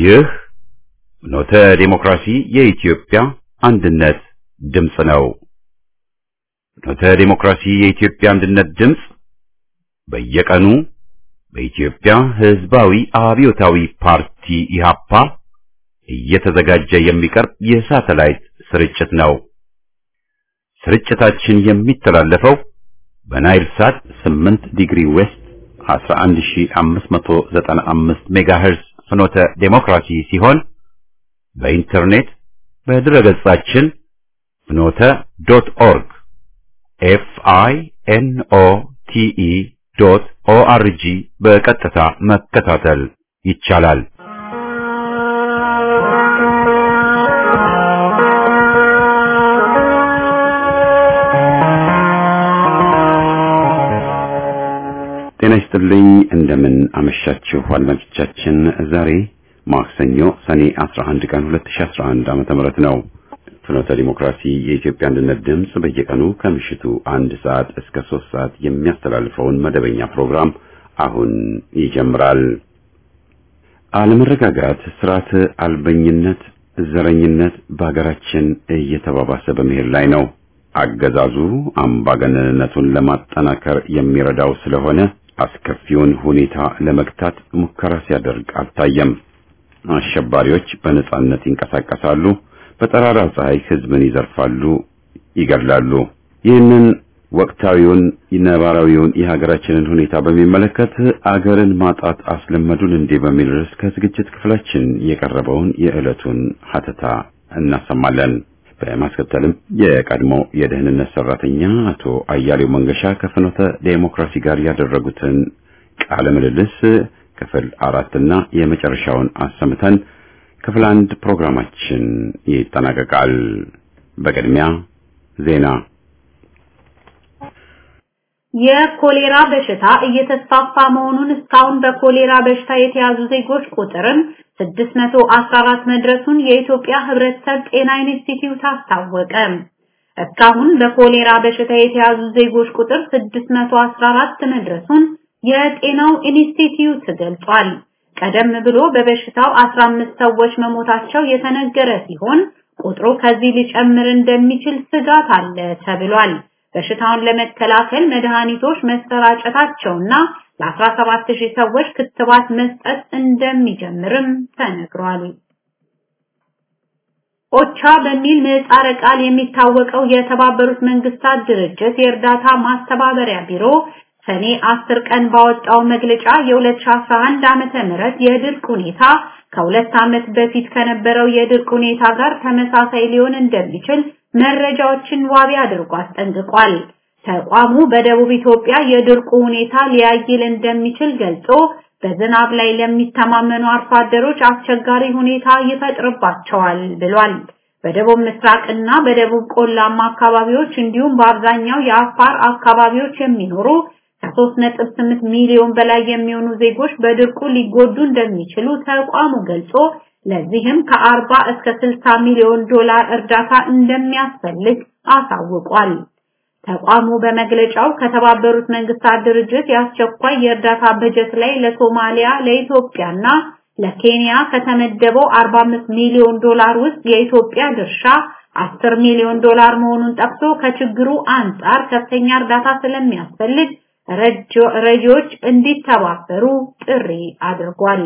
ይህ ኖተ ዴሞክራሲ የኢትዮጵያ አንድነት ድምፅ ነው። ኖተ ዴሞክራሲ የኢትዮጵያ አንድነት ድምፅ በየቀኑ በኢትዮጵያ ሕዝባዊ አብዮታዊ ፓርቲ ኢሃፓ እየተዘጋጀ የሚቀርብ የሳተላይት ስርጭት ነው። ስርጭታችን የሚተላለፈው በናይል ሳት 8 ዲግሪ ዌስት 11595 ሜጋሄርዝ ፍኖተ ዴሞክራሲ ሲሆን በኢንተርኔት በድረገጻችን ፍኖተ ዶት ኦርግ ኤፍ አይ ኤን ኦ ቲ ኢ ዶት ኦ አር ጂ በቀጥታ መከታተል ይቻላል። ጤና ይስጥልኝ። እንደምን አመሻችሁ አድማጮቻችን። ዛሬ ማክሰኞ ሰኔ 11 ቀን 2011 ዓመተ ምህረት ነው። ፍኖተ ዲሞክራሲ የኢትዮጵያ አንድነት ድምፅ በየቀኑ ከምሽቱ አንድ ሰዓት እስከ ሶስት ሰዓት የሚያስተላልፈውን መደበኛ ፕሮግራም አሁን ይጀምራል። አለመረጋጋት፣ ስርዓት አልበኝነት፣ ዘረኝነት በሀገራችን እየተባባሰ በመሄድ ላይ ነው። አገዛዙ አምባገነንነቱን ለማጠናከር የሚረዳው ስለሆነ አስከፊውን ሁኔታ ለመግታት ሙከራ ሲያደርግ አልታየም። አሸባሪዎች በነጻነት ይንቀሳቀሳሉ። በጠራራ ፀሐይ ህዝብን ይዘርፋሉ፣ ይገድላሉ። ይህንን ወቅታዊውን ነባራዊውን የሀገራችንን ሁኔታ በሚመለከት አገርን ማጣት አስለመዱን እንዴ በሚል ርዕስ ከዝግጅት ክፍላችን የቀረበውን የዕለቱን ሀተታ እናሰማለን። በማስከተልም የቀድሞ የደህንነት ሰራተኛ አቶ አያሌው መንገሻ ከፍኖተ ዴሞክራሲ ጋር ያደረጉትን ቃለ ምልልስ ክፍል አራትና የመጨረሻውን አሰምተን ክፍል አንድ ፕሮግራማችን ይጠናቀቃል። በቅድሚያ ዜና። የኮሌራ በሽታ እየተስፋፋ መሆኑን እስካሁን በኮሌራ በሽታ የተያዙ ዜጎች ቁጥርም 614 መድረሱን የኢትዮጵያ ሕብረተሰብ ጤና ኢንስቲትዩት አስታወቀ። እስካሁን በኮሌራ በሽታ የተያዙ ዜጎች ቁጥር 614 መድረሱን የጤናው ኢንስቲትዩት ገልጿል። ቀደም ብሎ በበሽታው 15 ሰዎች መሞታቸው የተነገረ ሲሆን ቁጥሩ ከዚህ ሊጨምር እንደሚችል ስጋት አለ ተብሏል። በሽታውን ለመከላከል መድኃኒቶች መሰራጨታቸውና ለ17000 ሰዎች ክትባት መስጠት እንደሚጀምርም ተነግሯል። ኦቻ በሚል ምህጻረ ቃል የሚታወቀው የተባበሩት መንግስታት ድርጅት የእርዳታ ማስተባበሪያ ቢሮ ሰኔ 10 ቀን ባወጣው መግለጫ የ2011 ዓመተ ምህረት የድርቅ ሁኔታ ከሁለት ዓመት በፊት ከነበረው የድርቅ ሁኔታ ጋር ተመሳሳይ ሊሆን እንደሚችል መረጃዎችን ዋቢ አድርጎ አስጠንቅቋል። ተቋሙ በደቡብ ኢትዮጵያ የድርቁ ሁኔታ ሊያይል እንደሚችል ገልጾ በዝናብ ላይ ለሚተማመኑ አርሶ አደሮች አስቸጋሪ ሁኔታ ይፈጥርባቸዋል ብሏል። በደቡብ ምስራቅና በደቡብ ቆላማ አካባቢዎች እንዲሁም በአብዛኛው የአፋር አካባቢዎች የሚኖሩ ከ3.8 ሚሊዮን በላይ የሚሆኑ ዜጎች በድርቁ ሊጎዱ እንደሚችሉ ተቋሙ ገልጾ ለዚህም ከ40 እስከ 60 ሚሊዮን ዶላር እርዳታ እንደሚያስፈልግ አሳውቋል። ተቋሙ በመግለጫው ከተባበሩት መንግስታት ድርጅት የአስቸኳይ የእርዳታ በጀት ላይ ለሶማሊያ፣ ለኢትዮጵያና ለኬንያ ከተመደበው 45 ሚሊዮን ዶላር ውስጥ የኢትዮጵያ ድርሻ 10 ሚሊዮን ዶላር መሆኑን ጠቅሶ ከችግሩ አንጻር ከፍተኛ እርዳታ ስለሚያስፈልግ ረጂዎች እንዲተባበሩ ጥሪ አድርጓል።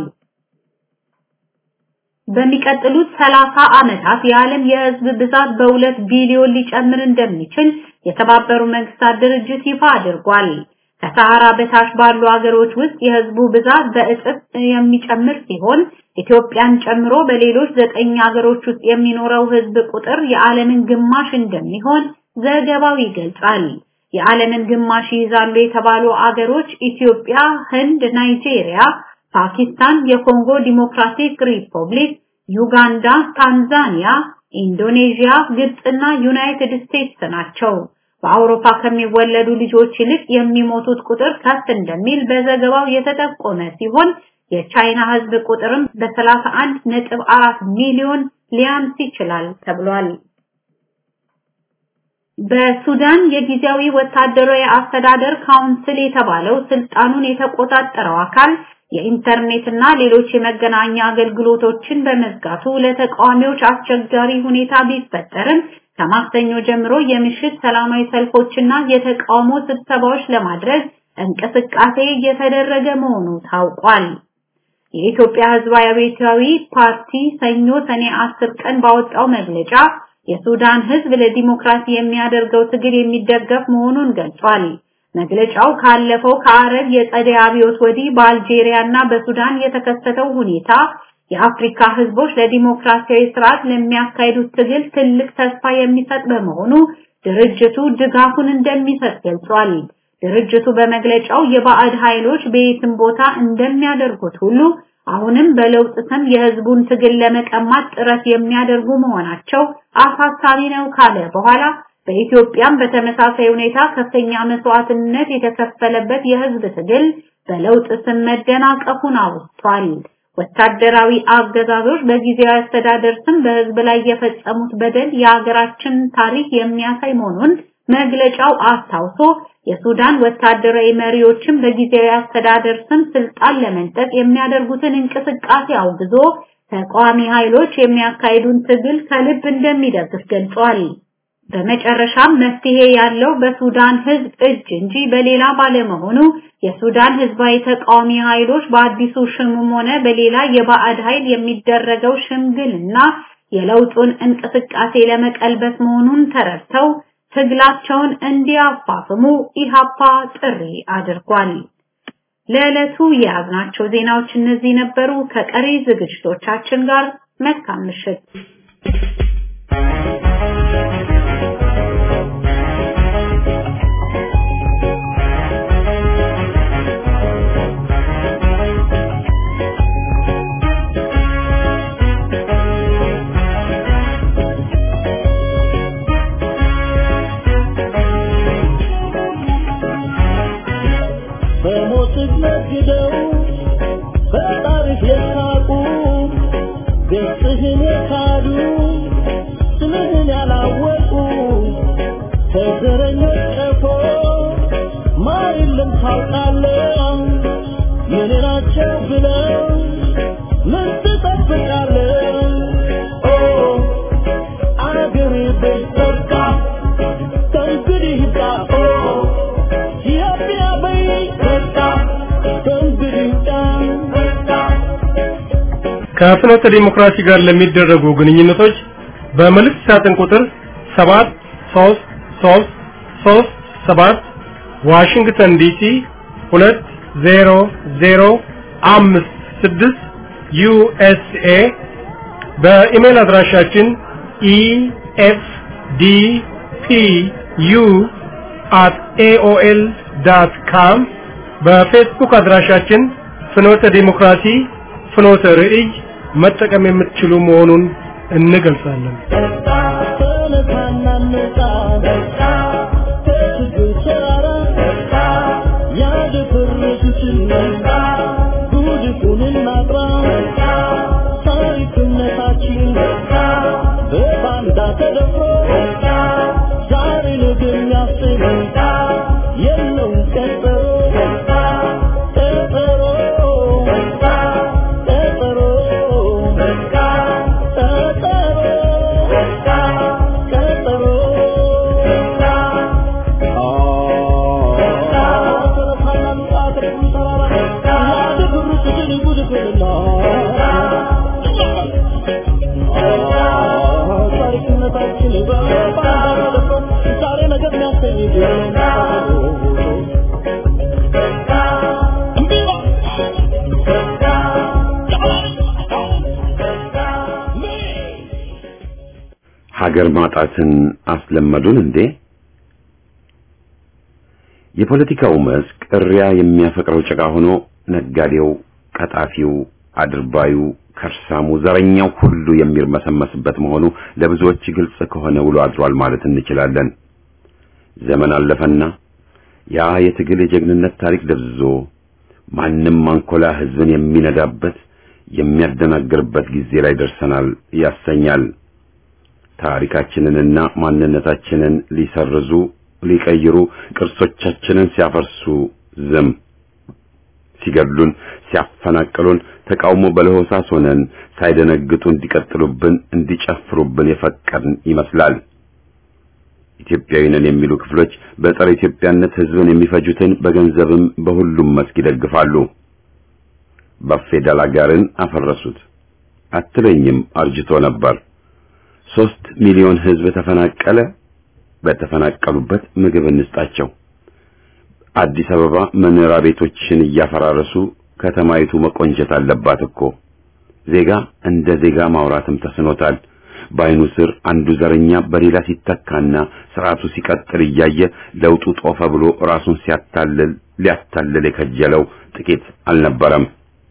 በሚቀጥሉት 30 ዓመታት የዓለም የህዝብ ብዛት በሁለት ቢሊዮን ሊጨምር እንደሚችል የተባበሩ መንግስታት ድርጅት ይፋ አድርጓል። ከሰሃራ በታች ባሉ ሀገሮች ውስጥ የህዝቡ ብዛት በእጥፍ የሚጨምር ሲሆን ኢትዮጵያን ጨምሮ በሌሎች ዘጠኝ ሀገሮች ውስጥ የሚኖረው ህዝብ ቁጥር የዓለምን ግማሽ እንደሚሆን ዘገባው ይገልጻል። የዓለምን ግማሽ ይይዛሉ የተባሉ አገሮች ኢትዮጵያ፣ ህንድ፣ ናይጄሪያ፣ ፓኪስታን፣ የኮንጎ ዲሞክራቲክ ሪፐብሊክ፣ ዩጋንዳ፣ ታንዛኒያ፣ ኢንዶኔዥያ፣ ግብፅና ዩናይትድ ስቴትስ ናቸው። በአውሮፓ ከሚወለዱ ልጆች ይልቅ የሚሞቱት ቁጥር ከፍ እንደሚል በዘገባው የተጠቆመ ሲሆን የቻይና ህዝብ ቁጥርም በ31 ነጥብ 4 ሚሊዮን ሊያንስ ይችላል ተብሏል። በሱዳን የጊዜያዊ ወታደራዊ አስተዳደር ካውንስል የተባለው ስልጣኑን የተቆጣጠረው አካል የኢንተርኔት እና ሌሎች የመገናኛ አገልግሎቶችን በመዝጋቱ ለተቃዋሚዎች አስቸጋሪ ሁኔታ ቢፈጠርም ከማክሰኞ ጀምሮ የምሽት ሰላማዊ ሰልፎችና የተቃውሞ ስብሰባዎች ለማድረግ እንቅስቃሴ እየተደረገ መሆኑ ታውቋል። የኢትዮጵያ ሕዝባዊ አብዮታዊ ፓርቲ ሰኞ ሰኔ 10 ቀን ባወጣው መግለጫ የሱዳን ሕዝብ ለዲሞክራሲ የሚያደርገው ትግል የሚደገፍ መሆኑን ገልጿል። መግለጫው ካለፈው ከአረብ የጸደይ አብዮት ወዲህ በአልጄሪያ እና በሱዳን የተከሰተው ሁኔታ የአፍሪካ ህዝቦች ለዲሞክራሲያዊ ስርዓት ለሚያካሂዱት ትግል ትልቅ ተስፋ የሚሰጥ በመሆኑ ድርጅቱ ድጋፉን እንደሚሰጥ ገልጿል። ድርጅቱ በመግለጫው የባዕድ ኃይሎች በየትም ቦታ እንደሚያደርጉት ሁሉ አሁንም በለውጥ ስም የህዝቡን ትግል ለመቀማት ጥረት የሚያደርጉ መሆናቸው አሳሳቢ ነው ካለ በኋላ በኢትዮጵያም በተመሳሳይ ሁኔታ ከፍተኛ መስዋዕትነት የተከፈለበት የህዝብ ትግል በለውጥ ስም መደናቀፉን አውስቷል። ወታደራዊ አገዛዞች በጊዜያዊ አስተዳደር ስም በህዝብ ላይ የፈጸሙት በደል የሀገራችን ታሪክ የሚያሳይ መሆኑን መግለጫው አስታውሶ የሱዳን ወታደራዊ መሪዎችም በጊዜያዊ አስተዳደር ስም ስልጣን ለመንጠቅ የሚያደርጉትን እንቅስቃሴ አውግዞ ተቃዋሚ ኃይሎች የሚያካሂዱን ትግል ከልብ እንደሚደግፍ ገልጿል። በመጨረሻም መፍትሄ ያለው በሱዳን ህዝብ እጅ እንጂ በሌላ ባለመሆኑ የሱዳን ህዝባዊ ተቃዋሚ ኃይሎች በአዲሱ ሽምም ሆነ በሌላ የባዕድ ኃይል የሚደረገው ሽምግልና የለውጡን እንቅስቃሴ ለመቀልበስ መሆኑን ተረድተው ትግላቸውን እንዲያፋፍሙ ኢሃፓ ጥሪ አድርጓል። ለዕለቱ የያዝናቸው ዜናዎች እነዚህ ነበሩ። ከቀሪ ዝግጅቶቻችን ጋር መልካም ምሽት። በሞት ነግደው ፈጣሪህ የሳቁ ገጽህን የካዱ ስምህን ያላወቁ ከዘረኞች ቀፎ ማር የለም ታውቃለህ ምን ናቸው ብለው ምን ትጠብቃለህ ኦ አገሬ በይበቃ ከእንግዲህ ይብቃ ኦ ኢትዮጵያ በይበቃ ከእንግዲህ ይብቃ ከፍኖተ ዲሞክራሲ ጋር ለሚደረጉ ግንኙነቶች በመልእክት ሳጥን ቁጥር 73337 ዋሽንግተን ዲሲ 20056 ዩኤስኤ በኢሜል አድራሻችን efdpu at aol.com በፌስቡክ አድራሻችን ፍኖተ ዲሞክራሲ ፍኖተ ርዕይ መጠቀም የምትችሉ መሆኑን እንገልጻለን። ተነሳና እንውጣ ከችግር ተራራ ያደፈረሱትን ጉድፉን እናጥራ ታሪክነታችን በባንዳ ተደፍሮ ዛሬ ነገ የሚያስብ የለውም ቀጠሮ ቀጠሮ ቀጠሮ ቀጠሮ ዛሬ ነገር የሚያሰኝ ሀገር ማጣትን አስለመዱን እንዴ? የፖለቲካው መስክ እሪያ የሚያፈቅረው ጭቃ ሆኖ ነጋዴው፣ ቀጣፊው፣ አድርባዩ፣ ከርሳሙ፣ ዘረኛው ሁሉ የሚርመሰመስበት መሆኑ ለብዙዎች ግልጽ ከሆነ ውሎ አድሯል ማለት እንችላለን። ዘመን አለፈና ያ የትግል የጀግንነት ታሪክ ደብዝዞ ማንም አንኮላ ህዝብን የሚነዳበት የሚያደናግርበት ጊዜ ላይ ደርሰናል ያሰኛል። ታሪካችንንና ማንነታችንን ሊሰርዙ ሊቀይሩ ቅርሶቻችንን ሲያፈርሱ ዝም ሲገድሉን ሲያፈናቅሉን ተቃውሞ በለሆሳስ ሆነን ሳይደነግጡ እንዲቀጥሉብን እንዲጨፍሩብን የፈቀድን ይመስላል። ኢትዮጵያዊ ነን የሚሉ ክፍሎች በጸረ ኢትዮጵያነት ህዝብን የሚፈጁትን በገንዘብም በሁሉም መስክ ይደግፋሉ። ባፌዳል አጋርን አፈረሱት አትለኝም አርጅቶ ነበር። ሶስት ሚሊዮን ህዝብ ተፈናቀለ። በተፈናቀሉበት ምግብ እንስጣቸው። አዲስ አበባ መኖሪያ ቤቶችን እያፈራረሱ ከተማይቱ መቆንጀት አለባት እኮ። ዜጋ እንደ ዜጋ ማውራትም ተስኖታል። በአይኑ ስር አንዱ ዘረኛ በሌላ ሲተካና ስርዓቱ ሲቀጥል እያየ ለውጡ ጦፈ ብሎ ራሱን ሲያታልል ሊያታልል የከጀለው ጥቂት አልነበረም።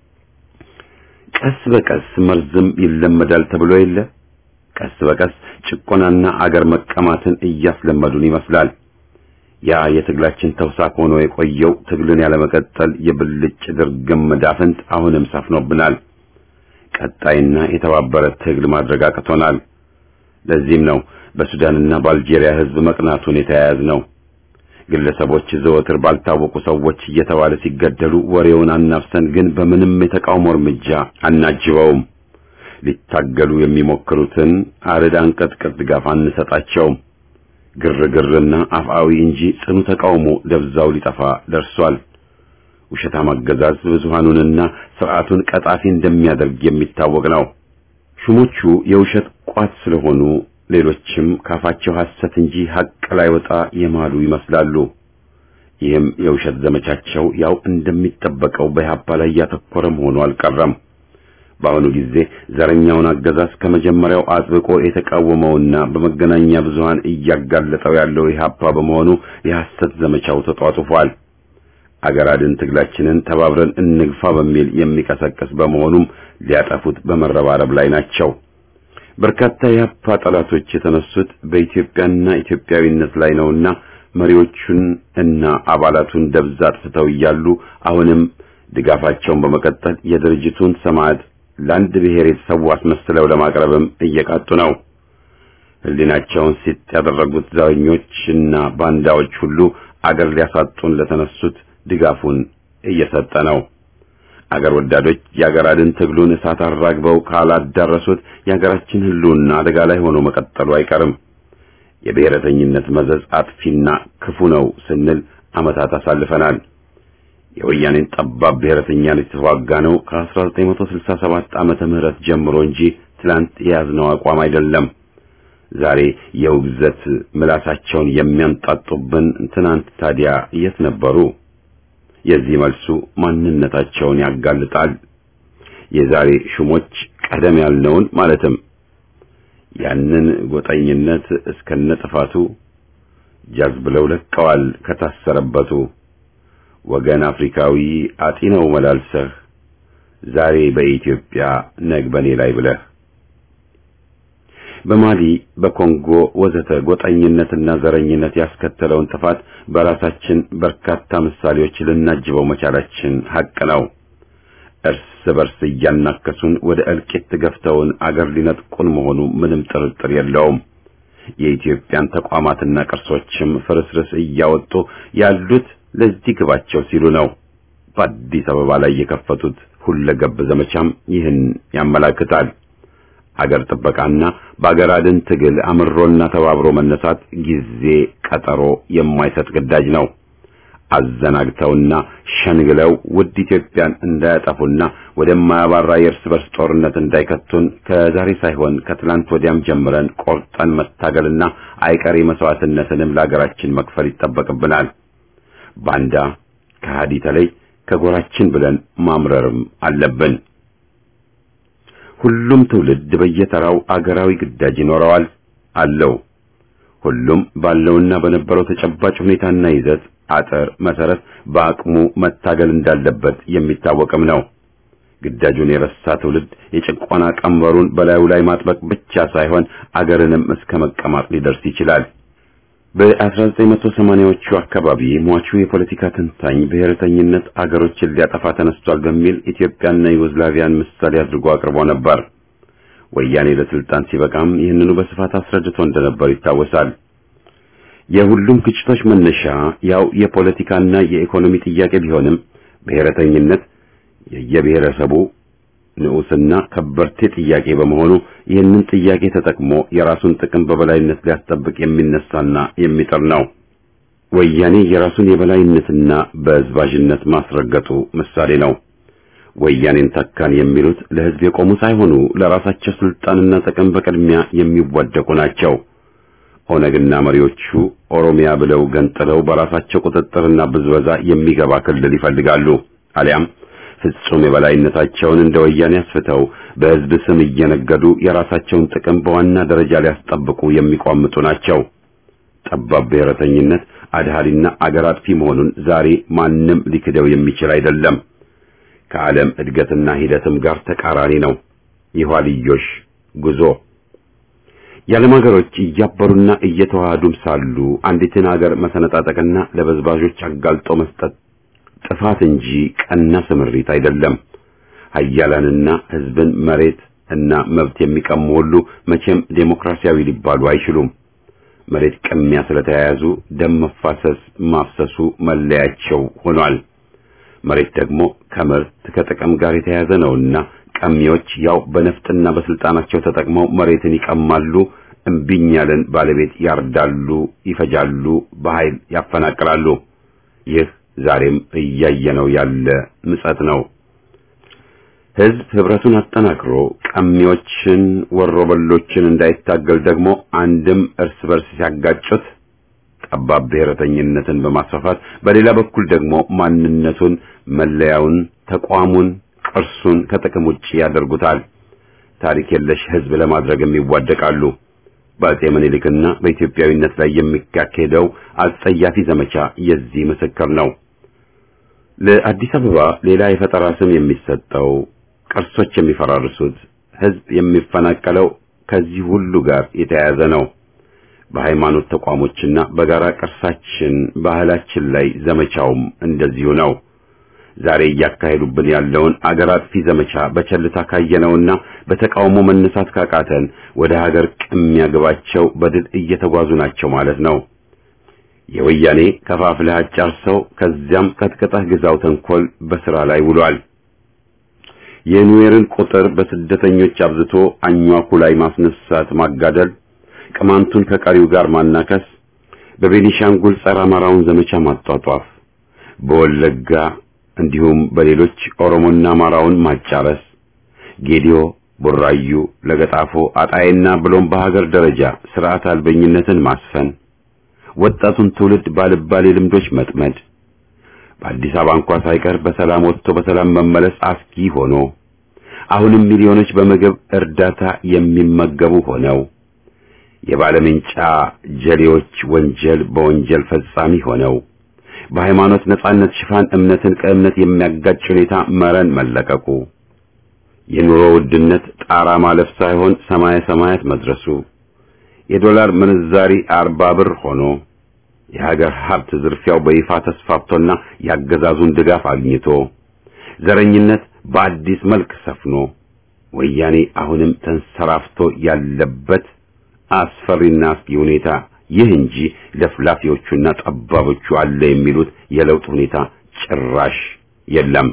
ቀስ በቀስ መርዝም ይለመዳል ተብሎ የለ ቀስ በቀስ ጭቆናና አገር መቀማትን እያስለመዱን ይመስላል። ያ የትግላችን ተውሳክ ሆኖ የቆየው ትግልን ያለመቀጠል የብልጭ ድርግም መዳፍንት አሁንም ሰፍኖብናል። ቀጣይና የተባበረ ትግል ማድረግ አቅቶናል። ለዚህም ነው በሱዳንና በአልጄሪያ ህዝብ መቅናቱን የተያያዝ ነው። ግለሰቦች ዘወትር ባልታወቁ ሰዎች እየተባለ ሲገደሉ ወሬውን አናፍሰን ግን በምንም የተቃውሞ እርምጃ አናጅበውም። ሊታገሉ የሚሞክሩትን አርድ አንቀጥቅጥ ድጋፍ አንሰጣቸውም። ግርግርና አፍአዊ እንጂ ጽኑ ተቃውሞ ደብዛው ሊጠፋ ደርሷል። ውሸታም አገዛዝ ብዙሃኑንና ስርዓቱን ቀጣፊ እንደሚያደርግ የሚታወቅ ነው። ሹሞቹ የውሸት ቋት ስለሆኑ ሌሎችም ካፋቸው ሐሰት እንጂ ሐቅ ላይ ወጣ የማሉ ይመስላሉ። ይህም የውሸት ዘመቻቸው ያው እንደሚጠበቀው በኢህአፓ ላይ ያተኮረ መሆኑ አልቀረም። በአሁኑ ጊዜ ዘረኛውን አገዛዝ ከመጀመሪያው አጥብቆ የተቃወመውና በመገናኛ ብዙሃን እያጋለጠው ያለው ኢህአፓ በመሆኑ የሐሰት ዘመቻው ተጧጡፏል። አገር አድን ትግላችንን ተባብረን እንግፋ በሚል የሚቀሰቅስ በመሆኑም ሊያጠፉት በመረባረብ ላይ ናቸው። በርካታ የኢህአፓ ጠላቶች የተነሱት በኢትዮጵያና ኢትዮጵያዊነት ላይ ነውና መሪዎቹን እና አባላቱን ደብዛ አጥፍተው እያሉ አሁንም ድጋፋቸውን በመቀጠል የድርጅቱን ሰማዕት ለአንድ ብሔር የተሰዉ አስመስለው ለማቅረብም እየቃጡ ነው። ሕሊናቸውን ሲጥ ያደረጉት ዘረኞችና ባንዳዎች ሁሉ አገር ሊያሳጡን ለተነሱት ድጋፉን እየሰጠ ነው። አገር ወዳዶች የአገር አድን ትግሉን እሳት አራግበው ካላዳረሱት የአገራችን ሕልውና አደጋ ላይ ሆኖ መቀጠሉ አይቀርም። የብሔረተኝነት መዘዝ አጥፊና ክፉ ነው ስንል ዓመታት አሳልፈናል። የወያኔን ጠባብ ብሔረተኛን የተዋጋ ነው ከ1967 ዓመተ ምህረት ጀምሮ እንጂ ትላንት የያዝነው አቋም አይደለም። ዛሬ የውግዘት ምላሳቸውን የሚያንጣጡብን ትናንት ታዲያ የት ነበሩ? የዚህ መልሱ ማንነታቸውን ያጋልጣል። የዛሬ ሹሞች ቀደም ያልነውን ማለትም ያንን ጎጠኝነት እስከነ ጥፋቱ ጃዝ ብለው ለቀዋል ከታሰረበቱ ወገን አፍሪካዊ አጢነው መላልሰህ ዛሬ በኢትዮጵያ ነግ በኔ ላይ ብለህ በማሊ በኮንጎ ወዘተ ጎጠኝነትና ዘረኝነት ያስከተለውን ጥፋት በራሳችን በርካታ ምሳሌዎች ልናጅበው መቻላችን ሐቅ ነው። እርስ በርስ እያናከሱን ወደ እልቂት ገፍተውን አገር ሊነጥቁን መሆኑ ምንም ጥርጥር የለውም። የኢትዮጵያን ተቋማትና ቅርሶችም ፍርስርስ እያወጡ ያሉት ለዚህ ግባቸው ሲሉ ነው። በአዲስ አበባ ላይ የከፈቱት ሁለገብ ዘመቻም ይህን ያመላክታል። አገር ጥበቃና በአገር አድን ትግል አምሮና ተባብሮ መነሳት ጊዜ ቀጠሮ የማይሰጥ ግዳጅ ነው። አዘናግተውና ሸንግለው ውድ ኢትዮጵያን እንዳያጠፉና ወደማያባራ የእርስ በርስ ጦርነት እንዳይከቱን ከዛሬ ሳይሆን ከትላንት ወዲያም ጀምረን ቆርጠን መታገልና አይቀሬ መስዋዕትነትንም ለአገራችን መክፈል ይጠበቅብናል። ባንዳ ከሃዲ ተለይ ከጎራችን ብለን ማምረርም አለብን። ሁሉም ትውልድ በየተራው አገራዊ ግዳጅ ይኖረዋል አለው። ሁሉም ባለውና በነበረው ተጨባጭ ሁኔታና ይዘት አጥር መሰረት በአቅሙ መታገል እንዳለበት የሚታወቅም ነው። ግዳጁን የረሳ ትውልድ የጭቆና ቀንበሩን በላዩ ላይ ማጥበቅ ብቻ ሳይሆን አገርንም እስከ መቀማት ሊደርስ ይችላል። በ1980ዎቹ አካባቢ ሟቹ የፖለቲካ ተንታኝ ብሔረተኝነት አገሮችን ሊያጠፋ ተነስቷል በሚል ኢትዮጵያና ዩጎዝላቪያን ምሳሌ አድርጎ አቅርቦ ነበር። ወያኔ ለስልጣን ሲበቃም ይህንኑ በስፋት አስረድቶ እንደነበር ይታወሳል። የሁሉም ግጭቶች መነሻ ያው የፖለቲካና የኢኮኖሚ ጥያቄ ቢሆንም ብሔረተኝነት የየብሔረሰቡ ንዑስና ከበርቴ ጥያቄ በመሆኑ ይህንን ጥያቄ ተጠቅሞ የራሱን ጥቅም በበላይነት ሊያስጠብቅ የሚነሳና የሚጥር ነው። ወያኔ የራሱን የበላይነትና በዝባዥነት ማስረገጡ ምሳሌ ነው። ወያኔን ተካን የሚሉት ለሕዝብ የቆሙ ሳይሆኑ ለራሳቸው ስልጣንና ጥቅም በቅድሚያ የሚዋደቁ ናቸው። ኦነግና መሪዎቹ ኦሮሚያ ብለው ገንጥለው በራሳቸው ቁጥጥርና ብዝበዛ የሚገባ ክልል ይፈልጋሉ። አሊያም ፍጹም የበላይነታቸውን እንደ ወያኔ አስፍተው በሕዝብ ስም እየነገዱ የራሳቸውን ጥቅም በዋና ደረጃ ሊያስጠብቁ የሚቋምጡ ናቸው። ጠባብ ብሔረተኝነት አድሃሪና አገር አጥፊ መሆኑን ዛሬ ማንም ሊክደው የሚችል አይደለም። ከዓለም እድገትና ሂደትም ጋር ተቃራኒ ነው። የኋልዮሽ ጉዞ የዓለም ሀገሮች እያበሩና እየተዋሃዱም ሳሉ አንዲትን ሀገር መሰነጣጠቅና ለበዝባዦች አጋልጦ መስጠት ጥፋት እንጂ ቀና ስምሪት አይደለም። ሀያላንና ሕዝብን መሬት እና መብት የሚቀሙ ሁሉ መቼም ዴሞክራሲያዊ ሊባሉ አይችሉም። መሬት ቅሚያ ስለተያያዙ ደም መፋሰስ ማፍሰሱ መለያቸው ሆኗል። መሬት ደግሞ ከምርት ከጥቅም ጋር የተያያዘ ነውና ቀሚዎች ያው በነፍጥና በስልጣናቸው ተጠቅመው መሬትን ይቀማሉ፣ እምቢኝ ያለን ባለቤት ያርዳሉ፣ ይፈጃሉ፣ በኃይል ያፈናቅላሉ። ይህ ዛሬም እያየነው ያለ ምጸት ነው። ሕዝብ ህብረቱን አጠናክሮ ቀሚዎችን ወሮበሎችን እንዳይታገል ደግሞ አንድም እርስ በርስ ሲያጋጩት ጠባብ ብሔረተኝነትን በማስፋፋት በሌላ በኩል ደግሞ ማንነቱን፣ መለያውን፣ ተቋሙን፣ ቅርሱን ከጥቅም ውጭ ያደርጉታል። ታሪክ የለሽ ሕዝብ ለማድረግም ይዋደቃሉ። በአጼ ምኒልክና በኢትዮጵያዊነት ላይ የሚካሄደው አጸያፊ ዘመቻ የዚህ ምስክር ነው። ለአዲስ አበባ ሌላ የፈጠራ ስም የሚሰጠው ቅርሶች የሚፈራርሱት ሕዝብ የሚፈናቀለው ከዚህ ሁሉ ጋር የተያያዘ ነው። በሃይማኖት ተቋሞችና በጋራ ቅርሳችን ባህላችን ላይ ዘመቻውም እንደዚሁ ነው። ዛሬ እያካሄዱብን ያለውን አገር አጥፊ ዘመቻ በቸልታ ካየነውና በተቃውሞ መነሳት ካቃተን ወደ ሀገር ቅሚያ ግባቸው በድል እየተጓዙ ናቸው ማለት ነው። የወያኔ ከፋፍለህ አጫርሰው ከዚያም ቀጥቀጠህ ግዛው ተንኮል በስራ ላይ ውሏል። የኑዌርን ቁጥር በስደተኞች አብዝቶ አኟኩ ላይ ማስነሳት ማጋደል ቅማንቱን ከቀሪው ጋር ማናከስ፣ በቤኒሻንጉል ጸረ አማራውን ዘመቻ ማጧጧፍ፣ በወለጋ እንዲሁም በሌሎች ኦሮሞና አማራውን ማጫረስ፣ ጌዲዮ፣ ቡራዩ፣ ለገጣፎ፣ አጣይና ብሎም በሀገር ደረጃ ስርዓት አልበኝነትን ማስፈን፣ ወጣቱን ትውልድ ባልባሌ ልምዶች መጥመድ፣ በአዲስ አበባ እንኳ ሳይቀር በሰላም ወጥቶ በሰላም መመለስ አስጊ ሆኖ አሁንም ሚሊዮኖች በምግብ እርዳታ የሚመገቡ ሆነው የባለምንጫ ጀሌዎች ወንጀል በወንጀል ፈጻሚ ሆነው በሃይማኖት ነጻነት ሽፋን እምነትን ከእምነት የሚያጋጭ ሁኔታ መረን መለቀቁ የኑሮ ውድነት ጣራ ማለፍ ሳይሆን ሰማየ ሰማያት መድረሱ የዶላር ምንዛሪ አርባ ብር ሆኖ የሀገር ሀብት ዝርፊያው በይፋ ተስፋፍቶና ያገዛዙን ድጋፍ አግኝቶ ዘረኝነት በአዲስ መልክ ሰፍኖ ወያኔ አሁንም ተንሰራፍቶ ያለበት አስፈሪና አስጊ ሁኔታ ይህ እንጂ ለፍላፊዎቹና ጠባቦቹ አለ የሚሉት የለውጥ ሁኔታ ጭራሽ የለም።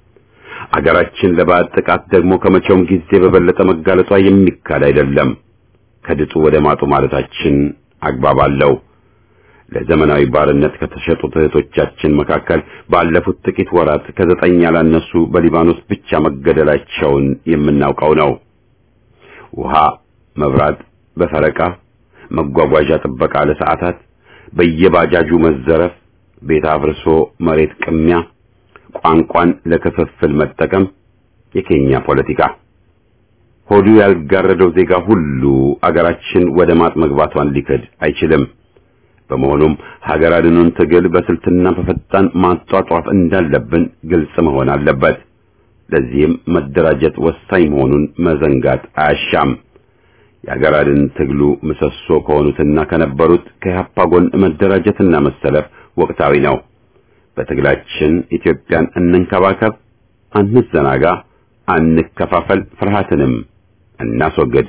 አገራችን ለባዕድ ጥቃት ደግሞ ከመቼውም ጊዜ በበለጠ መጋለጧ የሚካድ አይደለም። ከድጡ ወደ ማጡ ማለታችን አግባብ አለው። ለዘመናዊ ባርነት ከተሸጡት እህቶቻችን መካከል ባለፉት ጥቂት ወራት ከዘጠኝ ያላነሱ በሊባኖስ ብቻ መገደላቸውን የምናውቀው ነው። ውሃ፣ መብራት በፈረቃ መጓጓዣ ጥበቃ ለሰዓታት፣ በየባጃጁ መዘረፍ፣ ቤት አፍርሶ መሬት ቅሚያ፣ ቋንቋን ለክፍፍል መጠቀም፣ የኬኛ ፖለቲካ ሆዱ ያልጋረደው ዜጋ ሁሉ አገራችን ወደ ማጥ መግባቷን ሊክድ አይችልም። በመሆኑም ሀገር አድኑን ትግል በስልትና በፈጣን ማጧጧፍ እንዳለብን ግልጽ መሆን አለበት። ለዚህም መደራጀት ወሳኝ መሆኑን መዘንጋት አያሻም። የሀገር አድን ትግሉ ምሰሶ ከሆኑትና ከነበሩት ከኢህአፓ ጎን መደራጀትና መሰለፍ ወቅታዊ ነው። በትግላችን ኢትዮጵያን እንንከባከብ፣ አንዘናጋ፣ አንከፋፈል፣ ፍርሃትንም እናስወግድ።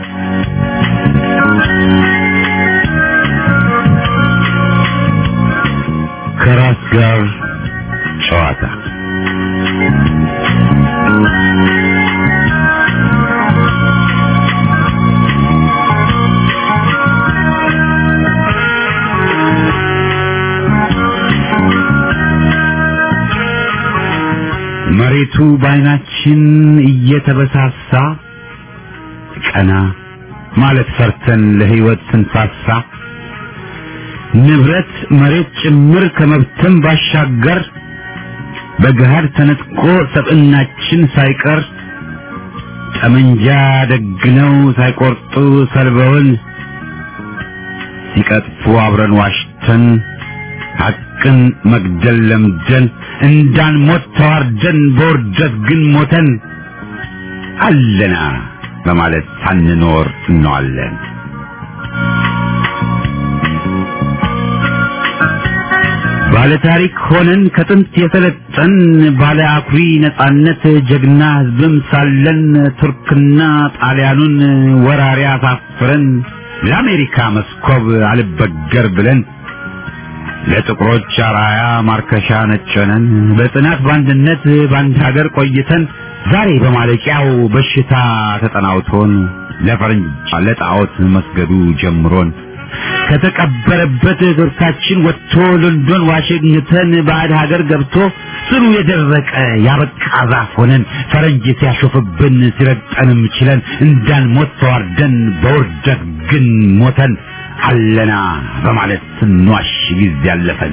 ከራስ ጋር ጨዋታ መሬቱ በዓይናችን እየተበሳሳ ቀና ማለት ፈርተን ለሕይወት ስንሳሳ ንብረት መሬት ጭምር ከመብትም ባሻገር በገሃድ ተነጥቆ ሰብዕናችን ሳይቀር ጠመንጃ ደግነው ሳይቆርጡ ሰልበውን ሲቀጥፉ አብረን ዋሽተን ሐቅን መግደል ለምደን እንዳንሞት ተዋርደን በውርደት ግን ሞተን አለና በማለት ሳንኖር እንዋለን። ባለ ታሪክ ሆነን ከጥንት የሰለጠን ባለ አኩሪ ነጻነት ጀግና ሕዝብም ሳለን ቱርክና ጣሊያኑን ወራሪ አሳፍረን ለአሜሪካ መስኮብ አልበገር ብለን ለጥቁሮች አራያ ማርከሻ ነጨነን በጽናት በአንድነት በአንድ ሀገር ቆይተን ዛሬ በማለቂያው በሽታ ተጠናውቶን ለፈረንጅ ለጣዖት መስገዱ ጀምሮን ከተቀበረበት እግርታችን ወጥቶ ሎንዶን ዋሽንግተን ባዕድ ሀገር ገብቶ ስሩ የደረቀ ያበቃ ዛፍ ሆነን ፈረንጅ ሲያሾፍብን ሲረግጠንም ችለን እንዳንሞት ተዋርደን በውርደት ግን ሞተን አለና በማለት ስንዋሽ ጊዜ ያለፈን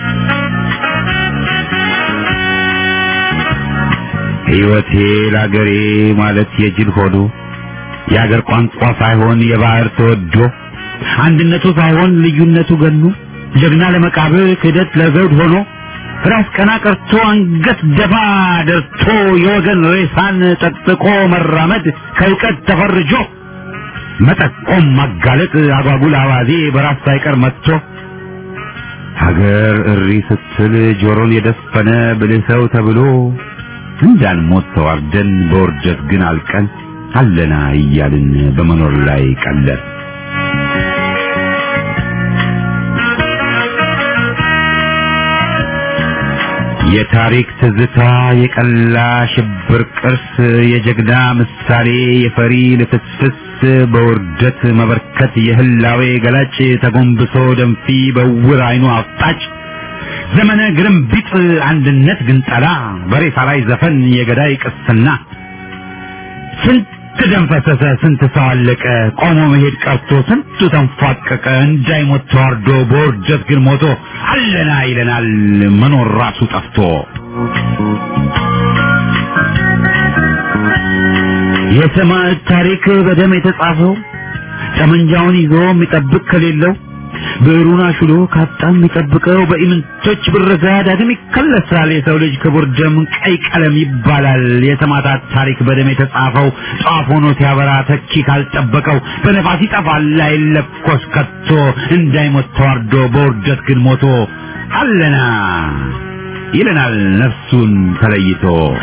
ሕይወቴ ለአገሬ ማለት የጅል ሆዶ የአገር ቋንቋ ሳይሆን የባህር ተወዶ አንድነቱ ሳይሆን ልዩነቱ ገኑ ጀግና ለመቃብር ክህደት ለዘውድ ሆኖ ራስ ቀና ቀርቶ አንገት ደፋ ደርቶ የወገን ሬሳን ጠቅጥቆ መራመድ ከእውቀት ተፈርጆ መጠቆም ማጋለጥ አጓጉል አዋዜ በራስ ሳይቀር መጥቶ ሀገር እሪ ስትል ጆሮን የደፈነ ብልህ ሰው ተብሎ እንዳንሞት ተዋርደን በውርደት ግን አልቀን አለና እያልን በመኖር ላይ ቀለር የታሪክ ትዝታ የቀላ ሽብር ቅርስ የጀግና ምሳሌ የፈሪ ልፍስፍስ በውርደት መበርከት የህላዌ ገላጭ ተጎንብሶ ደንፊ በውር አይኑ አፍጣጭ ዘመነ ግርምቢጥ አንድነት ግንጠላ በሬሳ ላይ ዘፈን የገዳይ ቅስና ስንት ደም ፈሰሰ፣ ስንት ሰው አለቀ፣ ቆሞ መሄድ ቀርቶ ስንቱ ተንፏቀቀ፣ እንዳይሞት ተዋርዶ በውርደት ግን ሞቶ አለና ይለናል መኖር ራሱ ጠፍቶ። የሰማዕት ታሪክ በደም የተጻፈው ጠመንጃውን ይዞ የሚጠብቅ ከሌለው ብዕሩን አሹሎ ካጣ የሚጠብቀው በኢምንቶች ብረዛ ዳግም ይከለሳል። የሰው ልጅ ክቡር ደም ቀይ ቀለም ይባላል። የሰማዕታት ታሪክ በደም የተጻፈው ጧፍ ሆኖ ሲያበራ ተኪ ካልጠበቀው በነፋስ ይጠፋል አይለኮስ ከቶ እንዳይሞት ተዋርዶ በውርደት ግን ሞቶ አለና ይለናል ነፍሱን ተለይቶ።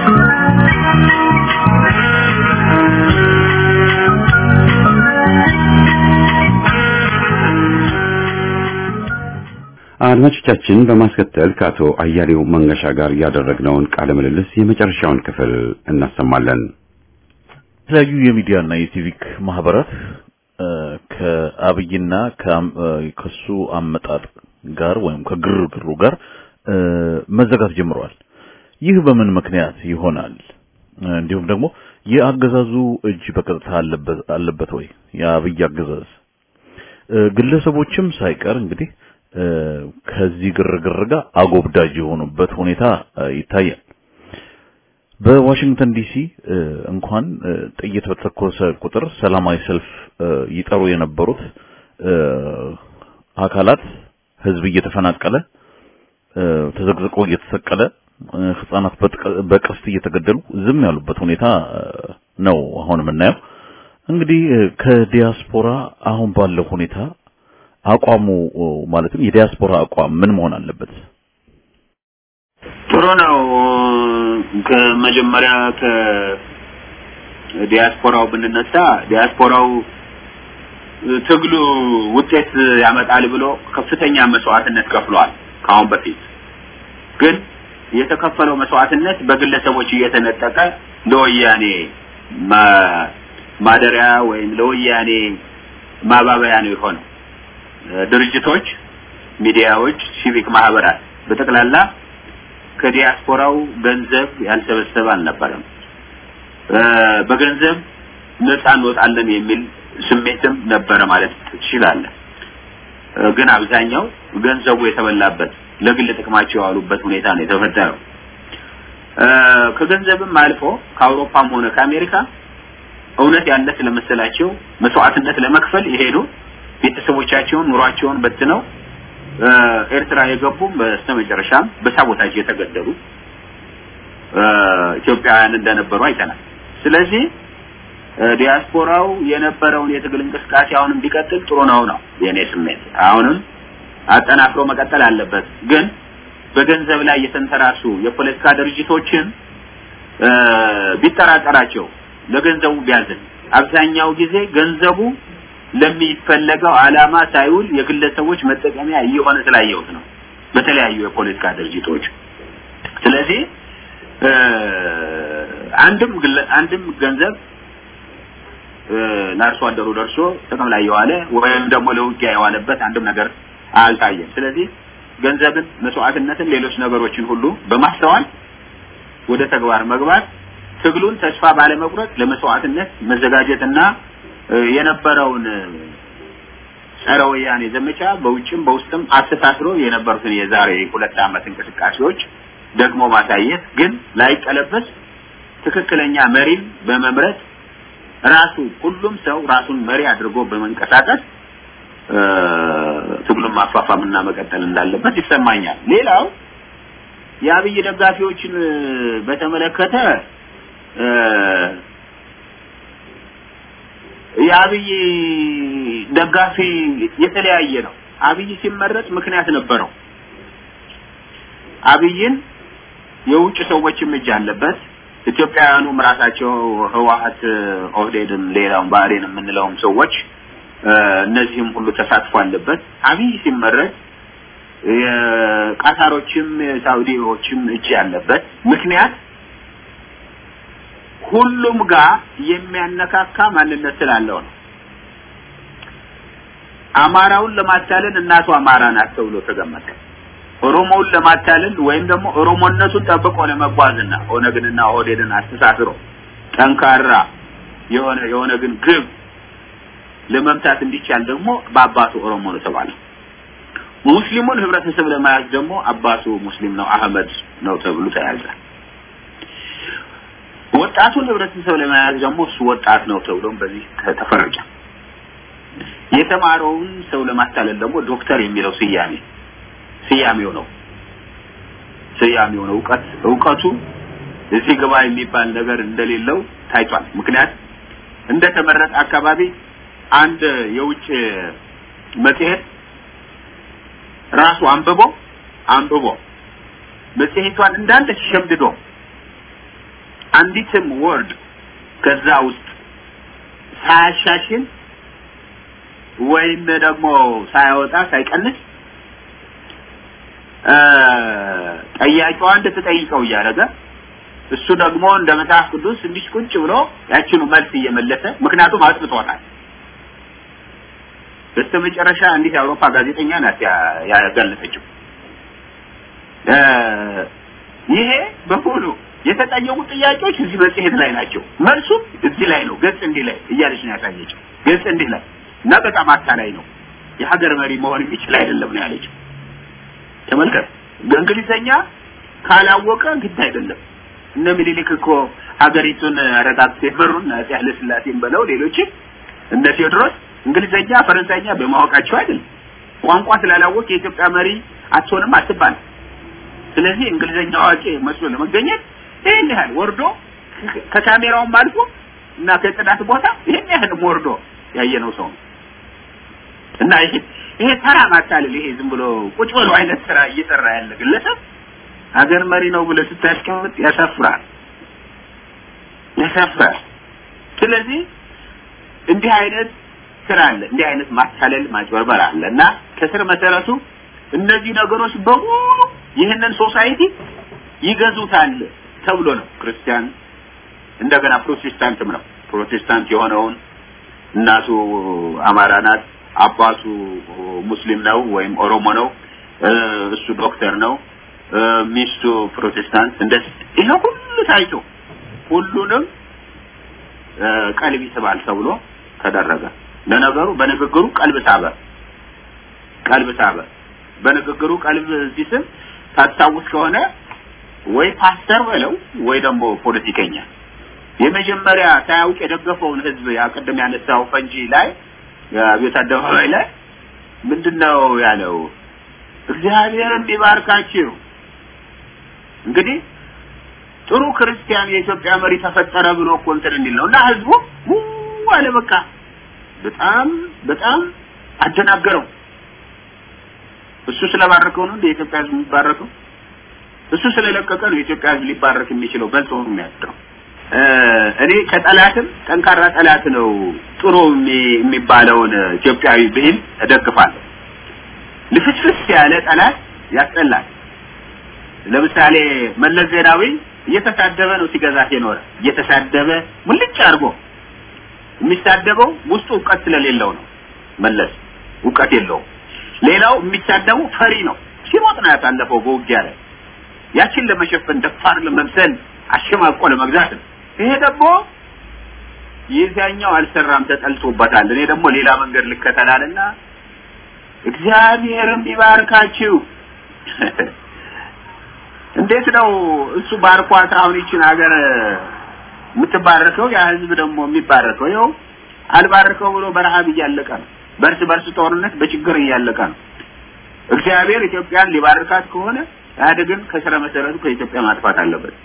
አድማጮቻችን በማስከተል ከአቶ አያሌው መንገሻ ጋር ያደረግነውን ቃለ ምልልስ የመጨረሻውን ክፍል እናሰማለን። የተለያዩ የሚዲያና የሲቪክ ማህበራት ከአብይና ከሱ አመጣጥ ጋር ወይም ከግርግሩ ጋር መዘጋት ጀምረዋል። ይህ በምን ምክንያት ይሆናል? እንዲሁም ደግሞ የአገዛዙ እጅ በቀጥታ አለበት ወይ? የአብይ አገዛዝ ግለሰቦችም ሳይቀር እንግዲህ ከዚህ ግርግር ጋር አጎብዳጅ የሆኑበት ሁኔታ ይታያል። በዋሽንግተን ዲሲ እንኳን ጥይት በተተኮሰ ቁጥር ሰላማዊ ሰልፍ ይጠሩ የነበሩት አካላት ህዝብ እየተፈናቀለ ተዘቅዝቆ እየተሰቀለ ህጻናት በቀስት እየተገደሉ ዝም ያሉበት ሁኔታ ነው አሁን የምናየው። እንግዲህ ከዲያስፖራ አሁን ባለው ሁኔታ አቋሙ ማለትም የዲያስፖራ አቋም ምን መሆን አለበት? ጥሩ ነው። ከመጀመሪያ ከ ዲያስፖራው ብንነሳ ዲያስፖራው ትግሉ ውጤት ያመጣል ብሎ ከፍተኛ መስዋዕትነት ከፍሏል። ከአሁን በፊት ግን የተከፈለው መስዋዕትነት በግለሰቦች እየተነጠቀ ለወያኔ ማደሪያ ወይም ለወያኔ ማባበያ ነው የሆነው። ድርጅቶች፣ ሚዲያዎች፣ ሲቪክ ማህበራት በጠቅላላ ከዲያስፖራው ገንዘብ ያልሰበሰበ አልነበረም። በገንዘብ ነፃ እንወጣለን የሚል ስሜትም ነበረ ማለት ትችላለህ። ግን አብዛኛው ገንዘቡ የተበላበት ለግል ጥቅማቸው የዋሉበት ሁኔታ ነው የተፈጠረው። ከገንዘብም አልፎ ከአውሮፓም ሆነ ከአሜሪካ እውነት ያለ ስለመሰላቸው መስዋዕትነት ለመክፈል የሄዱ ቤተሰቦቻቸውን ኑሯቸውን በትነው ኤርትራ የገቡም በስተመጨረሻም በሳቦታጅ የተገደሉ ኢትዮጵያውያን እንደነበሩ አይተናል። ስለዚህ ዲያስፖራው የነበረውን የትግል እንቅስቃሴ አሁንም ቢቀጥል ጥሩ ነው ነው የኔ ስሜት። አሁንም አጠናክሮ መቀጠል አለበት። ግን በገንዘብ ላይ የተንተራሱ የፖለቲካ ድርጅቶችን ቢጠራጠራቸው ለገንዘቡ ቢያዝን፣ አብዛኛው ጊዜ ገንዘቡ ለሚፈለገው ዓላማ ሳይውል የግለሰቦች መጠቀሚያ እየሆነ ስላየሁት ነው በተለያዩ የፖለቲካ ድርጅቶች። ስለዚህ አንድም አንድም ገንዘብ ለአርሶ አደሩ ደርሶ ጥቅም ላይ የዋለ ወይም ደግሞ ለውጊያ የዋለበት አንድም ነገር አልታየም። ስለዚህ ገንዘብን፣ መስዋዕትነትን፣ ሌሎች ነገሮችን ሁሉ በማስተዋል ወደ ተግባር መግባት ትግሉን ተስፋ ባለመቁረጥ ለመስዋዕትነት መዘጋጀትና የነበረውን ጸረ ወያኔ ዘመቻ በውጭም በውስጥም አስተሳስሮ የነበሩትን የዛሬ ሁለት ዓመት እንቅስቃሴዎች ደግሞ ማሳየት ግን ላይቀለበስ ትክክለኛ መሪን በመምረጥ ራሱ ሁሉም ሰው ራሱን መሪ አድርጎ በመንቀሳቀስ ትግሉን ማፋፋምና መቀጠል እንዳለበት ይሰማኛል። ሌላው የአብይ ደጋፊዎችን በተመለከተ የአብይ ደጋፊ የተለያየ ነው። አብይ ሲመረጥ ምክንያት ነበረው። አብይን የውጭ ሰዎችም እጅ አለበት። ኢትዮጵያውያኑም ራሳቸው ህወሀት፣ ኦህዴድም፣ ሌላውም ባህሬን የምንለውም ሰዎች እነዚህም ሁሉ ተሳትፎ አለበት። አብይ ሲመረጥ የቃታሮችም የሳውዲዎችም እጅ ያለበት ምክንያት ሁሉም ጋር የሚያነካካ ማንነት ስላለው ነው። አማራውን ለማታለል እናቱ አማራ ናት ተብሎ ተገመተ። ኦሮሞውን ለማታለል ወይም ደግሞ ኦሮሞነቱን ጠብቆ ለመጓዝና ኦነግንና ኦህዴድን አስተሳስሮ ጠንካራ የሆነ የሆነ ግን ግብ ለመምታት እንዲቻል ደግሞ በአባቱ ኦሮሞ ነው ተባለ። ሙስሊሙን ህብረተሰብ ለመያዝ ደግሞ አባቱ ሙስሊም ነው አህመድ ነው ተብሎ ተያዘ። ወጣቱን ህብረተሰብ ለመያዝ ደግሞ እሱ ወጣት ነው ተብሎም በዚህ ተፈረጀ። የተማረውን ሰው ለማታለል ደግሞ ዶክተር የሚለው ስያሜ ስያሜው ነው ስያሜው ነው እውቀት እውቀቱ እዚህ ግባ የሚባል ነገር እንደሌለው ታይቷል። ምክንያት እንደተመረጠ አካባቢ አንድ የውጭ መጽሔት ራሱ አንብቦ አንብቦ መጽሔቷን እንዳለ ሸምድዶ አንዲትም ወርድ ከዛ ውስጥ ሳያሻሽል ወይም ደግሞ ሳያወጣ ሳይቀንስ ጠያቂዋ እንድትጠይቀው እያደረገ እሱ ደግሞ እንደ መጽሐፍ ቅዱስ እንዲህ ቁጭ ብሎ ያችኑ መልስ እየመለሰ ምክንያቱም አጥብቶታል። በስተመጨረሻ እንዲህ የአውሮፓ ጋዜጠኛ ናት ያጋለጠችው። ይሄ በሙሉ የተጠየቁ ጥያቄዎች እዚህ መጽሔት ላይ ናቸው። መልሱም እዚህ ላይ ነው። ገጽ እንዲህ ላይ እያለች ነው ያሳየችው። ገጽ እንዲህ ላይ እና በጣም አታላይ ነው። የሀገር መሪ መሆን የሚችል አይደለም ነው ያለችው። ተመልከት፣ በእንግሊዘኛ ካላወቀ ግድ አይደለም። እነ ምኒልክ እኮ ሀገሪቱን አረጋግተው የመሩን አፄ ኃይለ ሥላሴን በለው ሌሎችም እነ ቴዎድሮስ እንግሊዘኛ፣ ፈረንሳይኛ በማወቃቸው አይደለም። ቋንቋ ስላላወቅ የኢትዮጵያ መሪ አትሆንም አትባል። ስለዚህ እንግሊዘኛ አዋቂ መስሎ ለመገኘት ይህን ያህል ወርዶ ከካሜራውም አልፎ እና ከጽዳት ቦታ ይህን ያህል ወርዶ ያየነው ሰው ነው እና ይሄ ይሄ ተራ ማታለል ይሄ ዝም ብሎ ቁጭ ብሎ አይነት ስራ እየሰራ ያለ ግለሰብ ሀገር መሪ ነው ብለህ ስታስቀምጥ ያሳፍራል፣ ያሳፍራል። ስለዚህ እንዲህ አይነት ስራ አለ፣ እንዲህ አይነት ማታለል ማጭበርበር አለ እና ከስር መሰረቱ እነዚህ ነገሮች በሙሉ ይህንን ሶሳይቲ ይገዙታል ተብሎ ነው። ክርስቲያን እንደገና ፕሮቴስታንትም ነው። ፕሮቴስታንት የሆነውን እናቱ አማራ ናት፣ አባቱ ሙስሊም ነው ወይም ኦሮሞ ነው፣ እሱ ዶክተር ነው፣ ሚስቱ ፕሮቴስታንት። እንደዚህ ይሄ ሁሉ ታይቶ ሁሉንም ቀልብ ይስባል ተብሎ ተደረገ። ለነገሩ በንግግሩ ቀልብ ሳበ፣ ቀልብ ሳበ። በንግግሩ ቀልብ ሲስብ ታስታውስ ከሆነ ወይ ፓስተር በለው ወይ ደግሞ ፖለቲከኛ የመጀመሪያ ሳያውቅ የደገፈውን ህዝብ ያ ቅድም ያነሳው ፈንጂ ላይ የአብዮት አደባባይ ላይ ምንድነው ያለው? እግዚአብሔርን ቢባርካችሁ። እንግዲህ ጥሩ ክርስቲያን የኢትዮጵያ መሪ ተፈጠረ ብሎ እኮ እንትን እንዲል ነው እና ህዝቡ አለ በቃ በጣም በጣም አደናገረው። እሱ ስለባረከው ነው እንደ የኢትዮጵያ ህዝብ የሚባረከው? እሱ ስለለቀቀ ነው የኢትዮጵያ ህዝብ ሊባረክ የሚችለው በልጦ ነው የሚያድረው። እኔ ከጠላትም ጠንካራ ጠላት ነው ጥሩ የሚባለውን ኢትዮጵያዊ ብሂል እደግፋለሁ። ልፍስፍስ ያለ ጠላት ያስጠላል። ለምሳሌ መለስ ዜናዊ እየተሳደበ ነው ሲገዛት የኖረ እየተሳደበ ሙልጭ አድርጎ የሚሳደበው ውስጡ እውቀት ስለሌለው ነው። መለስ እውቀት የለውም። ሌላው የሚሳደቡ ፈሪ ነው። ሲሮጥ ነው ያሳለፈው በውጊያ ላይ ያችን ለመሸፈን ደፋር ለመምሰል አሸማቆ ለመግዛት ነው። ይሄ ደግሞ የዚያኛው አልሰራም ተጠልቶበታል። እኔ ደግሞ ሌላ መንገድ ልከተላልና እግዚአብሔርም ይባርካችሁ። እንዴት ነው እሱ ባርኳት አሁን ይችን ሀገር የምትባረከው? ያ ህዝብ ደግሞ የሚባረከው ይኸው አልባረከው ብሎ በረሃብ እያለቀ ነው። በእርስ በርስ ጦርነት በችግር እያለቀ ነው። እግዚአብሔር ኢትዮጵያን ሊባርካት ከሆነ ኢህአዴግን ከስረ መሰረቱ ከኢትዮጵያ ማጥፋት አለበት።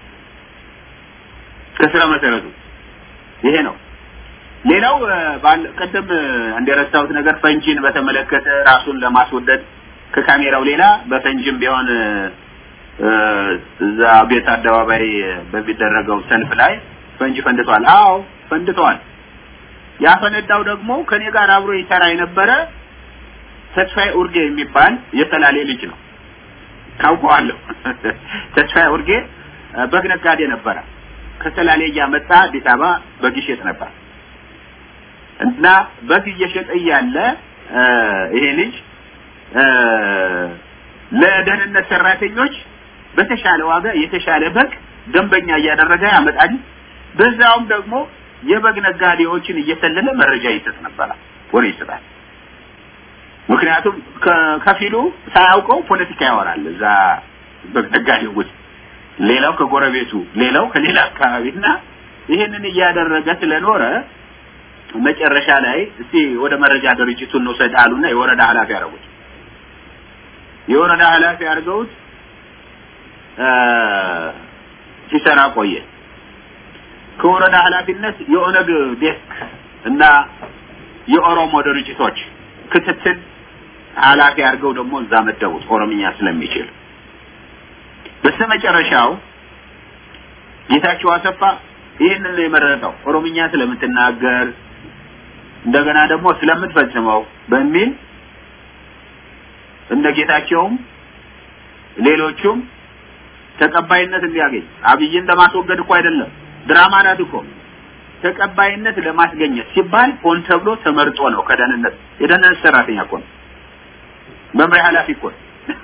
ከስረ መሰረቱ ይሄ ነው። ሌላው ቅድም እንደረሳሁት ነገር ፈንጂን በተመለከተ ራሱን ለማስወደድ ከካሜራው ሌላ በፈንጂም ቢሆን እዛ ቤት አደባባይ በሚደረገው ሰልፍ ላይ ፈንጂ ፈንድቷል። አዎ ፈንድቷል። ያፈነዳው ደግሞ ከኔ ጋር አብሮ ይሰራ የነበረ ተስፋዬ ኡርጌ የሚባል የሰላሌ ልጅ ነው። ታውቀዋለሁ። ተስፋዬ ኡርጌ በግ ነጋዴ ነበረ። ከሰላሌ እያመጣ አዲስ አበባ በግ ይሸጥ ነበር እና በግ እየሸጠ እያለ ይሄ ልጅ ለደህንነት ሰራተኞች በተሻለ ዋጋ የተሻለ በግ ደንበኛ እያደረገ ያመጣል። በዛውም ደግሞ የበግ ነጋዴዎችን እየሰለለ መረጃ ይሰጥ ነበር፣ ወሬ ይሰጣል። ምክንያቱም ከፊሉ ሳያውቀው ፖለቲካ ያወራል እዛ በግ ነጋዴው ውስጥ፣ ሌላው ከጎረቤቱ፣ ሌላው ከሌላ አካባቢና ይህንን እያደረገ ስለኖረ መጨረሻ ላይ እስቲ ወደ መረጃ ድርጅቱን እንውሰድ አሉና የወረዳ ኃላፊ ያደረጉት የወረዳ ኃላፊ አድርገውት ሲሰራ ቆየ። ከወረዳ ኃላፊነት የኦነግ ዴስክ እና የኦሮሞ ድርጅቶች ክትትል ኃላፊ አድርገው ደግሞ እዛ መደቡት ኦሮምኛ ስለሚችል። በስተመጨረሻው ጌታቸው አሰፋ ይህንን ነው የመረጠው ኦሮምኛ ስለምትናገር እንደገና ደግሞ ስለምትፈጽመው በሚል እነ ጌታቸውም ሌሎቹም ተቀባይነት እንዲያገኝ አብይን ለማስወገድ እኮ አይደለም፣ ድራማ ናት እኮ ተቀባይነት ለማስገኘት ሲባል ሆን ተብሎ ተመርጦ ነው። ከደህንነት የደህንነት ሰራተኛ እኮ ነው፣ መምሪያ ኃላፊ እኮ ነው።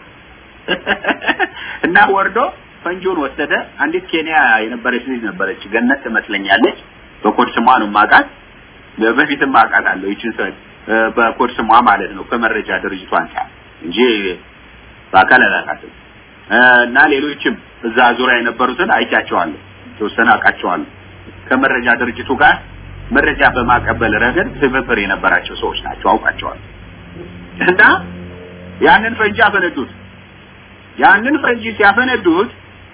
እና ወርዶ ፈንጂውን ወሰደ። አንዲት ኬንያ የነበረች ልጅ ነበረች፣ ገነት ትመስለኛለች። በኮድ ስሟ ነው የማውቃት፣ በፊትም አውቃታለሁ። ይችን ሰው በኮድ ስሟ ማለት ነው ከመረጃ ድርጅቱ አንጻር እንጂ በአካል አላውቃትም። እና ሌሎችም እዛ ዙሪያ የነበሩትን አይቻቸዋለሁ፣ የተወሰነ አውቃቸዋለሁ። ከመረጃ ድርጅቱ ጋር መረጃ በማቀበል ረገድ ትብብር የነበራቸው ሰዎች ናቸው፣ አውቃቸዋለሁ። እና ያንን ፈንጂ አፈነዱት። ያንን ፈንጂ ሲያፈነዱት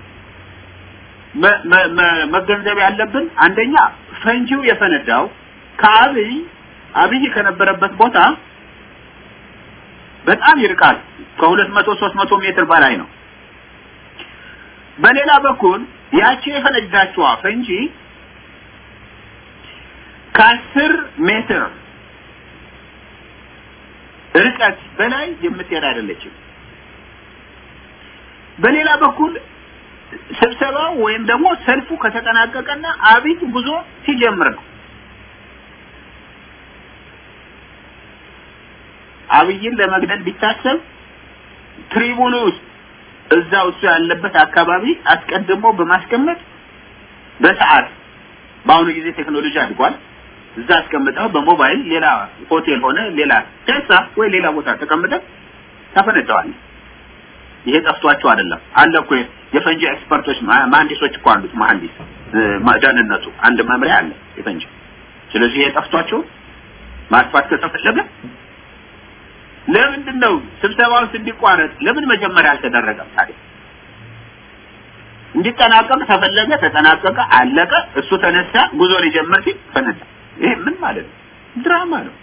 መገንዘብ ያለብን አንደኛ ፈንጂው የፈነዳው ከአብይ አብይ ከነበረበት ቦታ በጣም ይርቃል። ከሁለት መቶ ሶስት መቶ ሜትር በላይ ነው። በሌላ በኩል ያቺ የፈነዳችዋ ፈንጂ ከአስር ሜትር ርቀት በላይ የምትሄድ አይደለችም። በሌላ በኩል ስብሰባው ወይም ደግሞ ሰልፉ ከተጠናቀቀና አብይ ጉዞ ሲጀምር ነው። አብይን ለመግደል ቢታሰብ ትሪቡኑ ውስጥ እዛው እሱ ያለበት አካባቢ አስቀድሞ በማስቀመጥ በሰዓት በአሁኑ ጊዜ ቴክኖሎጂ አድጓል። እዛ አስቀምጠው በሞባይል ሌላ ሆቴል ሆነ ሌላ ቴሳ ወይ ሌላ ቦታ ተቀምጠህ ታፈነዳዋለህ። ይሄ ጠፍቷቸው አይደለም አለ እኮ የፈንጂ ኤክስፐርቶች መሀንዲሶች እኮ አሉት። መሀንዲስ ደህንነቱ አንድ መምሪያ አለ የፈንጂ። ስለዚህ ይሄ ጠፍቷቸው ማጥፋት ከተፈለገ ለምንድን ነው ስብሰባው እንዲቋረጥ ለምን መጀመሪያ አልተደረገም ታዲያ? እንዲጠናቀቅ ተፈለገ፣ ተጠናቀቀ፣ አለቀ። እሱ ተነሳ፣ ጉዞ ሊጀምር ሲል ፈነዳ። ይሄ ምን ማለት ነው? ድራማ ነው፣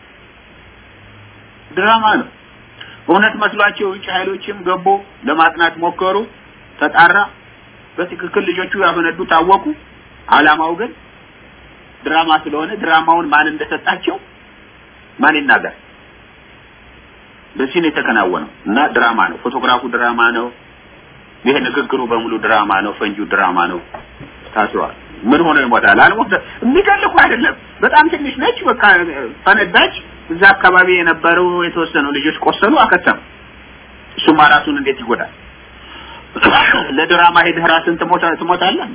ድራማ ነው። እውነት መስሏቸው የውጭ ኃይሎችም ገቡ፣ ለማጥናት ሞከሩ፣ ተጣራ። በትክክል ልጆቹ ያፈነዱ ታወቁ። አላማው ግን ድራማ ስለሆነ ድራማውን ማን እንደሰጣቸው ማን ይናገር? በዚህ ነው የተከናወነው እና ድራማ ነው። ፎቶግራፉ ድራማ ነው። ይሄ ንግግሩ በሙሉ ድራማ ነው። ፈንጂው ድራማ ነው። ታስሯል። ምን ሆነ ይሞታል? አልሞተ የሚገል እኮ አይደለም። በጣም ትንሽ ነች። በቃ ፈነዳች። እዛ አካባቢ የነበሩ የተወሰኑ ልጆች ቆሰሉ፣ አከተሙ። እሱማ ራሱን እንዴት ይጎዳል? ለድራማ ሄደህ ራስን ትሞታ ትሞታለህ።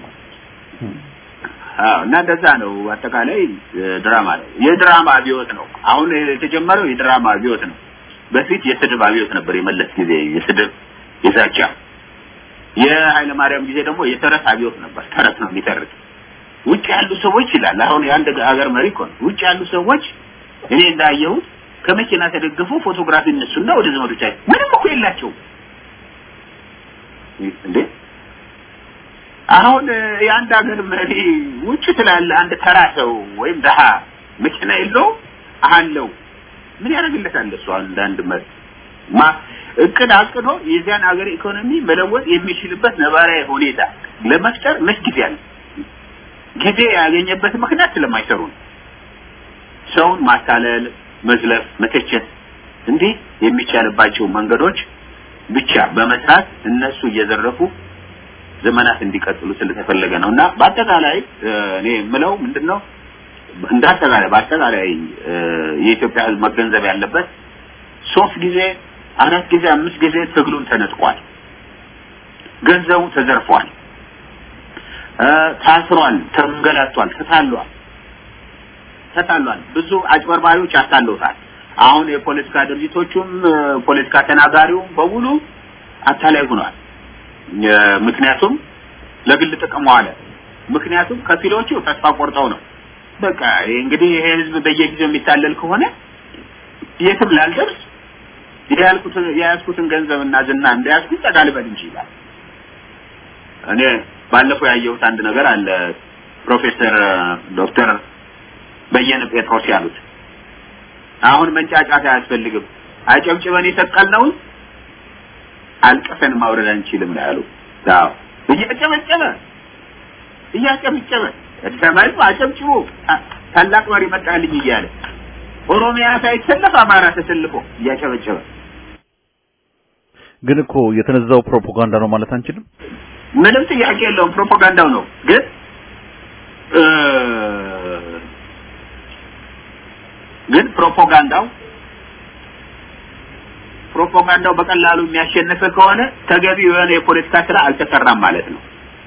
አዎ እና እንደዛ ነው። አጠቃላይ ድራማ ነው። የድራማ አብዮት ነው። አሁን የተጀመረው የድራማ አብዮት ነው። በፊት የስድብ አብዮት ነበር። የመለስ ጊዜ የስድብ የዛቻ፣ የኃይለ ማርያም ጊዜ ደግሞ የተረት አብዮት ነበር። ተረት ነው የሚተርት ውጭ ያሉ ሰዎች ይላል። አሁን የአንድ ሀገር መሪ እኮ ነው። ውጭ ያሉ ሰዎች እኔ እንዳየሁት ከመኪና ተደግፈው ፎቶግራፊ እነሱና ወደ ዘመዶቻቸው ምንም እኮ የላቸውም እንዴ አሁን የአንድ ሀገር መሪ ውጭ ትላለ አንድ ተራ ሰው ወይም ደሃ መኪና የለው አለው ምን ያደርግለታል እሱ አንዳንድ መሪ ማ እቅድ አቅዶ የዚያን ሀገር ኢኮኖሚ መለወጥ የሚችልበት ነባራዊ ሁኔታ ለመፍጠር መች ጊዜ አለ ጊዜ ያገኘበት ምክንያት ስለማይሰሩ ነው ሰውን ማታለል መዝለፍ መተቸት እንዲህ የሚቻልባቸው መንገዶች ብቻ በመስራት እነሱ እየዘረፉ ዘመናት እንዲቀጥሉ ስለተፈለገ ነው እና በአጠቃላይ እኔ የምለው ምንድነው እንደ አጠቃላይ በአጠቃላይ የኢትዮጵያ ሕዝብ መገንዘብ ያለበት ሶስት ጊዜ አራት ጊዜ አምስት ጊዜ ትግሉን ተነጥቋል። ገንዘቡ ተዘርፏል፣ ታስሯል፣ ተንገላቷል፣ ተታሏል ተታሏል። ብዙ አጭበርባሪዎች አታለውታል። አሁን የፖለቲካ ድርጅቶቹም ፖለቲካ ተናጋሪውም በሙሉ አታላይ ሆኗል። ምክንያቱም ለግል ጥቅም ዋለ። ምክንያቱም ከፊሎቹ ተስፋ ቆርጠው ነው። በቃ እንግዲህ ይሄ ህዝብ በየጊዜው የሚታለል ከሆነ የትም ላልደርስ የያልኩትን የያዝኩትን ገንዘብና ዝና እንደያዝኩኝ ጠጋ ልበል እንጂ ይላል። እኔ ባለፈው ያየሁት አንድ ነገር አለ። ፕሮፌሰር ዶክተር በየነ ጴጥሮስ ያሉት አሁን መንጫጫት አያስፈልግም፣ አጨብጭበን የሰቀልነውን አልቀሰን ማውረድ አንችልም ነው ያሉ። አዎ እያጨበጨበ እያጨበጨበ ሰማይ አጨብጭቦ ታላቅ መሪ መጣልኝ እያለ ኦሮሚያ ሳይሰለፍ አማራ ተሰልፎ እያጨበጨበ ግን እኮ የተነዛው ፕሮፓጋንዳ ነው ማለት አንችልም። ምንም ጥያቄ የለውም። ፕሮፓጋንዳው ነው ግን ግን ፕሮፓጋንዳው ፕሮፓጋንዳው በቀላሉ የሚያሸንፍ ከሆነ ተገቢ የሆነ የፖለቲካ ስራ አልተሰራም ማለት ነው።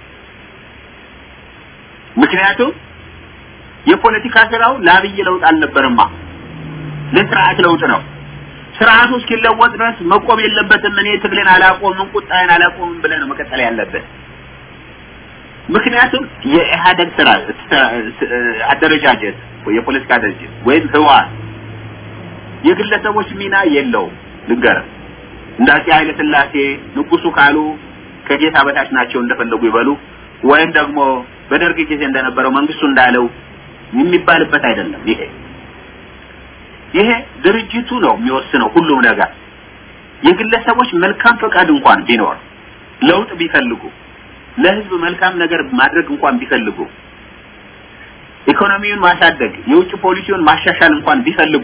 ምክንያቱም የፖለቲካ ስራው ለአብይ ለውጥ አልነበረማ፣ ለስርዓት ለውጥ ነው። ስርዓቱ እስኪለወጥ ድረስ መቆም የለበትም። እኔ ትግልን አላቆምም፣ ቁጣዬን አላቆምም ብለህ ነው መቀጠል ያለበት። ምክንያቱም የኢህአደግ ስራ አደረጃጀት የፖለቲካ ድርጅት ወይም ህወሓት የግለሰቦች ሚና የለውም። ልንገርህ እንደ አፄ ኃይለ ሥላሴ ንጉሱ ካሉ ከጌታ በታች ናቸው እንደፈለጉ ይበሉ፣ ወይም ደግሞ በደርግ ጊዜ እንደነበረው መንግስቱ እንዳለው የሚባልበት አይደለም። ይሄ ይሄ ድርጅቱ ነው የሚወስነው ሁሉም ነገር። የግለሰቦች መልካም ፈቃድ እንኳን ቢኖር ለውጥ ቢፈልጉ ለህዝብ መልካም ነገር ማድረግ እንኳን ቢፈልጉ ኢኮኖሚውን ማሳደግ የውጭ ፖሊሲውን ማሻሻል እንኳን ቢፈልጉ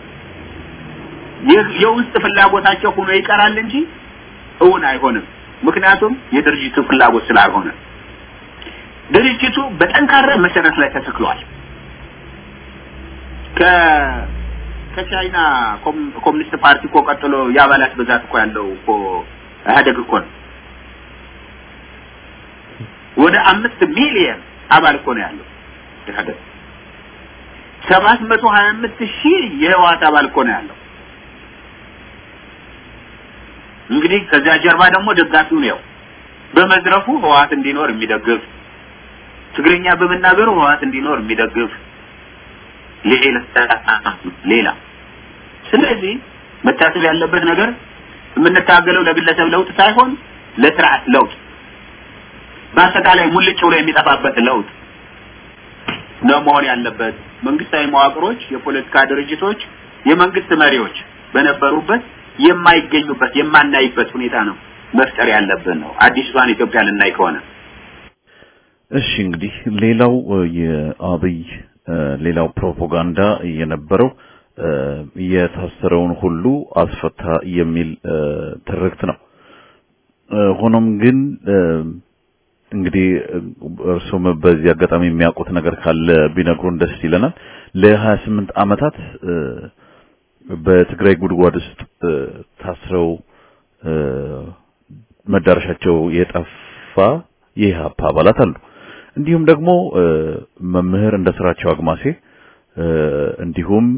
የውስጥ ፍላጎታቸው ሆኖ ይቀራል እንጂ እውን አይሆንም። ምክንያቱም የድርጅቱ ፍላጎት ስላልሆነ ድርጅቱ በጠንካራ መሰረት ላይ ተተክሏል። ከ ከቻይና ኮሚኒስት ፓርቲ እኮ ቀጥሎ የአባላት ብዛት እኮ ያለው እኮ ኢህአዴግ እኮ ነው። ወደ አምስት ሚሊየን አባል እኮ ነው ያለው ኢህአዴግ። ሰባት መቶ ሀያ አምስት ሺህ የህወሓት አባል እኮ ነው ያለው። እንግዲህ ከዚያ ጀርባ ደግሞ ደጋፊው ነው በመዝረፉ ህወሓት እንዲኖር የሚደግፍ ትግርኛ በመናገሩ ህወሓት እንዲኖር የሚደግፍ ሌላ ሌላ ስለዚህ መታሰብ ያለበት ነገር የምንታገለው ለግለሰብ ለውጥ ሳይሆን ለስርዓት ለውጥ በአጠቃላይ ሙልጭ ብሎ የሚጠፋበት ለውጥ ነው መሆን ያለበት። መንግስታዊ መዋቅሮች፣ የፖለቲካ ድርጅቶች፣ የመንግስት መሪዎች በነበሩበት የማይገኙበት የማናይበት ሁኔታ ነው መፍጠር ያለብን ነው አዲሷን ኢትዮጵያ ልናይ ከሆነ። እሺ እንግዲህ ሌላው የአብይ ሌላው ፕሮፓጋንዳ የነበረው የታሰረውን ሁሉ አስፈታ የሚል ትርክት ነው። ሆኖም ግን እንግዲህ እርሱም በዚህ አጋጣሚ የሚያውቁት ነገር ካለ ቢነግሩን ደስ ይለናል። ለ28 ዓመታት በትግራይ ጉድጓድ ውስጥ ታስረው መዳረሻቸው የጠፋ የኢህአፓ አባላት አሉ። እንዲሁም ደግሞ መምህር እንደ ስራቸው አግማሴ እንዲሁም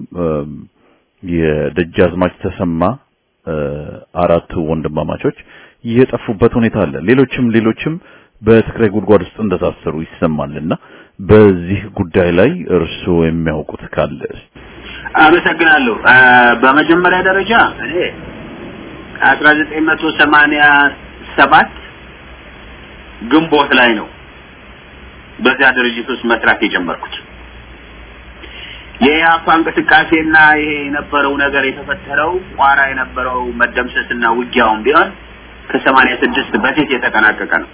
የደጃዝማች ተሰማ አራቱ ወንድማማቾች የጠፉበት ሁኔታ አለ። ሌሎችም ሌሎችም በትግራይ ጉድጓድ ውስጥ እንደታሰሩ ይሰማልና በዚህ ጉዳይ ላይ እርስዎ የሚያውቁት ካለ አመሰግናለሁ። በመጀመሪያ ደረጃ እኔ አስራ ዘጠኝ መቶ ሰማንያ ሰባት ግንቦት ላይ ነው በዚያ ድርጅት ውስጥ መስራት የጀመርኩት። የኢህአፓ እንቅስቃሴና ይሄ የነበረው ነገር የተፈጠረው ቋራ የነበረው መደምሰስና ውጊያውን ቢሆን ከሰማንያ ስድስት በፊት የተጠናቀቀ ነው።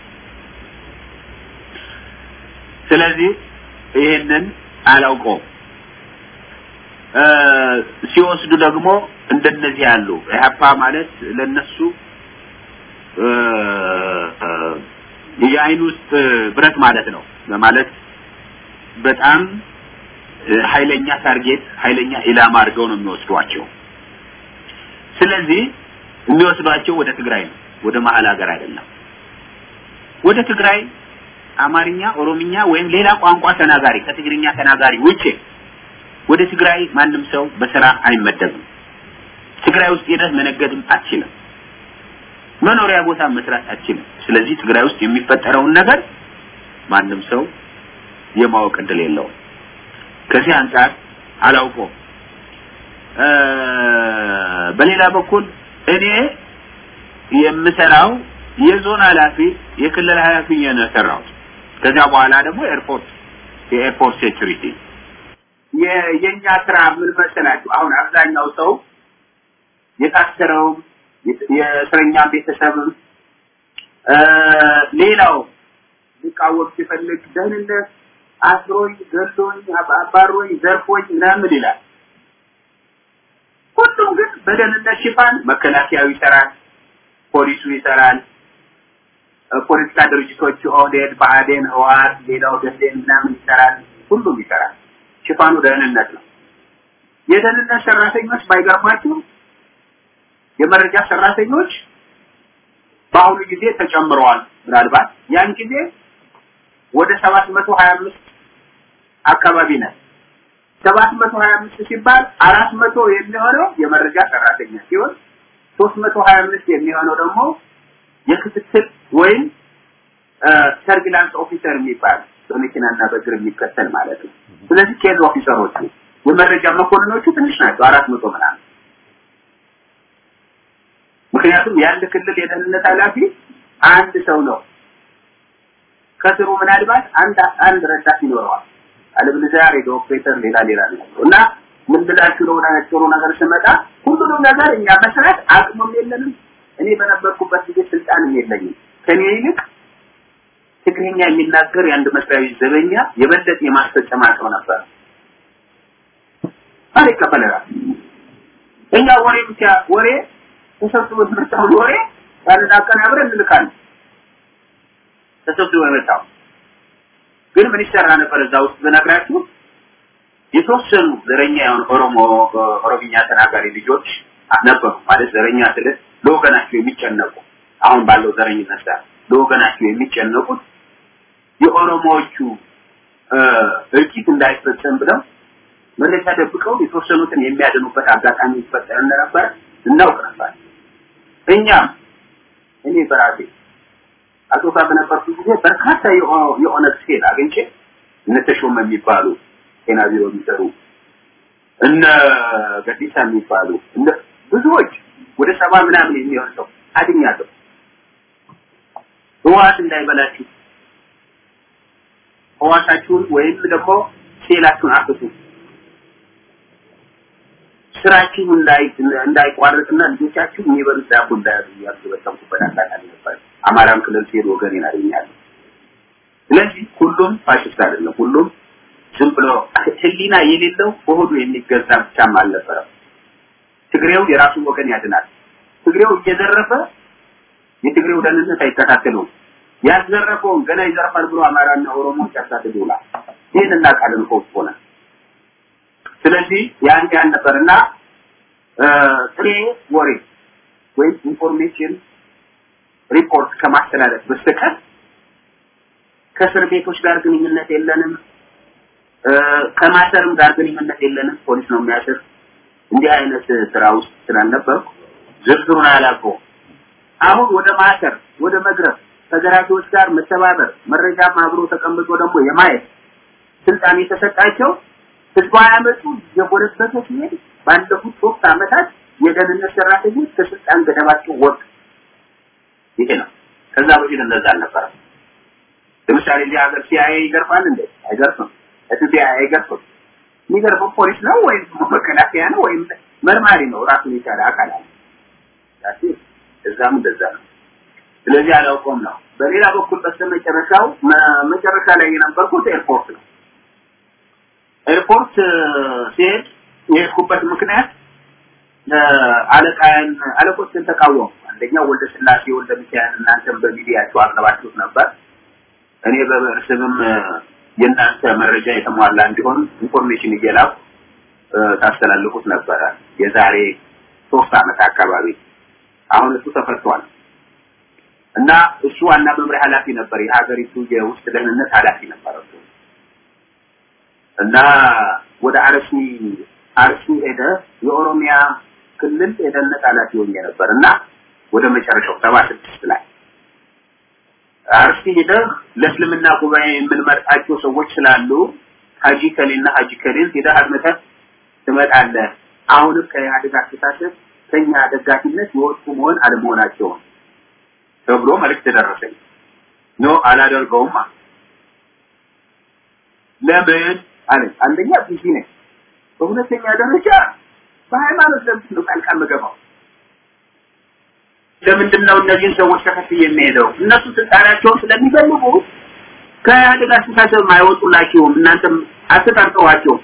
ስለዚህ ይሄንን አላውቀውም። ሲወስዱ ደግሞ እንደነዚህ ያሉ ኢህአፓ ማለት ለነሱ የአይን ውስጥ ብረት ማለት ነው ማለት በጣም ኃይለኛ ታርጌት ኃይለኛ ኢላማ አድርገው ነው የሚወስዷቸው። ስለዚህ የሚወስዷቸው ወደ ትግራይ ነው፣ ወደ መሀል ሀገር አይደለም። ወደ ትግራይ አማርኛ፣ ኦሮምኛ ወይም ሌላ ቋንቋ ተናጋሪ ከትግርኛ ተናጋሪ ውጪ ወደ ትግራይ ማንም ሰው በስራ አይመደብም። ትግራይ ውስጥ ሄደህ መነገድም አትችልም። መኖሪያ ቦታ መስራት አትችልም። ስለዚህ ትግራይ ውስጥ የሚፈጠረውን ነገር ማንም ሰው የማወቅ እድል የለውም። ከዚህ አንጻር አላውቀውም። በሌላ በኩል እኔ የምሰራው የዞን ኃላፊ የክልል ኃላፊ ነው የሰራሁት። ከዚያ በኋላ ደግሞ ኤርፖርት የኤርፖርት ሴኩሪቲ የኛ ስራ ምን መሰላችሁ? አሁን አብዛኛው ሰው የታሰረውም የእስረኛ ቤተሰብም ሌላው ሊቃወም ሲፈልግ ደህንነት አስሮኝ፣ ገሎኝ፣ አባሮኝ፣ ዘርፎኝ ምናምን ይላል። ሁሉም ግን በደህንነት ሽፋን መከላከያው ይሰራል፣ ፖሊሱ ይሰራል፣ ፖለቲካ ድርጅቶች ኦህዴድ፣ ብአዴን፣ ህወሓት፣ ሌላው ደሴን ምናምን ይሰራል፣ ሁሉም ይሰራል። ሽፋኑ ደህንነት ነው። የደህንነት ሰራተኞች ባይገርማችሁ የመረጃ ሰራተኞች በአሁኑ ጊዜ ተጨምረዋል። ምናልባት ያን ጊዜ ወደ ሰባት መቶ ሀያ አምስት አካባቢ ነን። ሰባት መቶ ሀያ አምስት ሲባል አራት መቶ የሚሆነው የመረጃ ሰራተኛ ሲሆን ሶስት መቶ ሀያ አምስት የሚሆነው ደግሞ የክትትል ወይም ሰርቪላንስ ኦፊሰር የሚባል በመኪናና በእግር የሚከተል ማለት ነው። ስለዚህ ኬዝ ኦፊሰሮቹ የመረጃ መኮንኖቹ ትንሽ ናቸው፣ አራት መቶ ምናምን። ምክንያቱም የአንድ ክልል የደህንነት ኃላፊ አንድ ሰው ነው። ከስሩ ምናልባት አንድ አንድ ረዳት ይኖረዋል። አለበለዚያ ሬዲዮ ኦፕሬተር ሌላ ሌላ ነው እና ምን ብላችሁ ነው ጥሩ ነገር ስመጣ ሁሉንም ነገር እኛ መስራት አቅሙም የለንም። እኔ በነበርኩበት ጊዜ ስልጣንም የለኝም። ከኔ ይልቅ ትግርኛ የሚናገር የአንድ መስሪያ ቤት ዘበኛ የበለጠ የማስፈጸም አቅም ነበር። ማን ይቀበለናል? እኛ ወሬ ብቻ ወሬ ተሰብስቦ የመጣውን ወሬ ያንን አቀናብረን እንልካለን። ተሰብስቦ የመጣው ግን ምን ይሰራ ነበር እዛ ውስጥ ብነግራችሁ የተወሰኑ ዘረኛ የሆኑ ኦሮሞ ኦሮምኛ ተናጋሪ ልጆች ነበሩ። ማለት ዘረኛ ስለ ለወገናቸው የሚጨነቁ አሁን ባለው ዘረኝነት ጋር ለወገናቸው የሚጨነቁት የኦሮሞዎቹ እልቂት እንዳይፈጸም ብለው መረጃ ደብቀው የተወሰኑትን የሚያድኑበት አጋጣሚ ይፈጠር እንደነበር እናውቅ ነበር። እኛም እኔ በራሴ አቶ ካ በነበርኩ ጊዜ በርካታ የኦነግ ሴል አግኝቼ እነ ተሾመ የሚባሉ ጤና ቢሮ የሚሰሩ እነ ገዲሳ የሚባሉ እነ ብዙዎች ወደ ሰባ ምናምን የሚሆን ሰው አድኛለሁ። ህዋት እንዳይበላችሁ ህዋሳችሁን ወይም ደግሞ ሴላችሁን አፍሱ ስራችሁ እንዳይ እንዳይቋረጥና ልጆቻችሁ የሚበሉት ዳቦ እንዳያዙ እያልኩ በተምኩበት አጋጣሚ ነበር። አማራም ክልል ሲሄድ ወገኔን አገኛለሁ። ስለዚህ ሁሉም ፋሽስት አይደለም። ሁሉም ዝም ብሎ ህሊና የሌለው በሆዱ የሚገዛ ብቻም አልነበረም። ትግሬው የራሱን ወገን ያድናል። ትግሬው እየዘረፈ የትግሬው ደህንነት አይከታተለውም። ያዘረፈውን ገና ይዘርፋል ብሎ አማራና ኦሮሞ ሲያሳድድ ይውላል። ይህን እናውቃለን እኮ ሆነ ስለዚህ ያን ያን ነበርና ጥሬ ወሬ ወይም ኢንፎርሜሽን ሪፖርት ከማስተላለፍ በስተቀር ከእስር ቤቶች ጋር ግንኙነት የለንም። ከማሰርም ጋር ግንኙነት የለንም። ፖሊስ ነው የሚያስር። እንዲህ አይነት ስራ ውስጥ ስላልነበርኩ ዝርዝሩን አላውቀውም። አሁን ወደ ማሰር፣ ወደ መግረፍ፣ ከገራፊዎች ጋር መተባበር፣ መረጃም አብሮ ተቀምጦ ደግሞ የማየት ስልጣን የተሰጣቸው ህዝባዊ አመፁ የጎለበተ ሲሄድ ባለፉት ሶስት አመታት የደህንነት ሰራተኞች ከስልጣን ገደባቸው ወጡ። ይሄ ነው። ከዛ በፊት እንደዛ አልነበረም። ለምሳሌ እዚህ ሀገር ሲአይኤ ይገርፋል እንዴ? አይገርፍም። ኤፍቢአይ አይገርፍም። የሚገርፈው ፖሊስ ነው ወይም መከላከያ ነው ወይም መርማሪ ነው። ራሱን የቻለ አካል አለ። እዛም እንደዛ ነው። ስለዚህ አላውቀውም ነው። በሌላ በኩል በስተመጨረሻው መጨረሻ ላይ የነበርኩት ኤርፖርት ነው። ኤርፖርት ሲሄድ የሄድኩበት ምክንያት አለቃን አለቆችን ተቃወሙ። አንደኛው ወልደ ስላሴ ወልደ ሚካኤል እናንተም በሚዲያቸው አቅርባችሁት ነበር። እኔ በብዕር ስምም የእናንተ መረጃ የተሟላ እንዲሆን ኢንፎርሜሽን እየላኩ ታስተላልፉት ነበረ። የዛሬ ሶስት አመት አካባቢ አሁን እሱ ተፈቷል እና እሱ ዋና መምሪያ ኃላፊ ነበር። የሀገሪቱ የውስጥ ደህንነት ኃላፊ ነበር እሱ እና ወደ አርሲ አርሲ ሄደ የኦሮሚያ ክልል የደህንነት ኃላፊ ሆኜ ነበር እና ወደ መጨረሻው ሰባ ስድስት ላይ አርሲ ሄደህ ለእስልምና ጉባኤ የምንመርጣቸው ሰዎች ስላሉ ሀጂ ከሌና ሀጂ ከሌን ሄደህ አድምጠህ ትመጣለህ። አሁንም ከኢህአዴግ አስተሳሰብ ከኛ ደጋፊነት የወጡ መሆን አለመሆናቸውን ተብሎ መልእክት ደረሰኝ። ኖ አላደርገውም አለ። ለምን አለኝ። አንደኛ ቢዚ ነኝ፣ በሁለተኛ ደረጃ በሃይማኖት ለምንድን ነው ጣልቃ የምገባው? ለምንድን ነው እነዚህን ሰዎች ተከትዬ የሚሄደው? እነሱ ስልጣናቸውን ስለሚፈልጉ ከኢህአዴግ አስተሳሰብ አይወጡላቸውም። እናንተም አትጠርጥሯቸውም።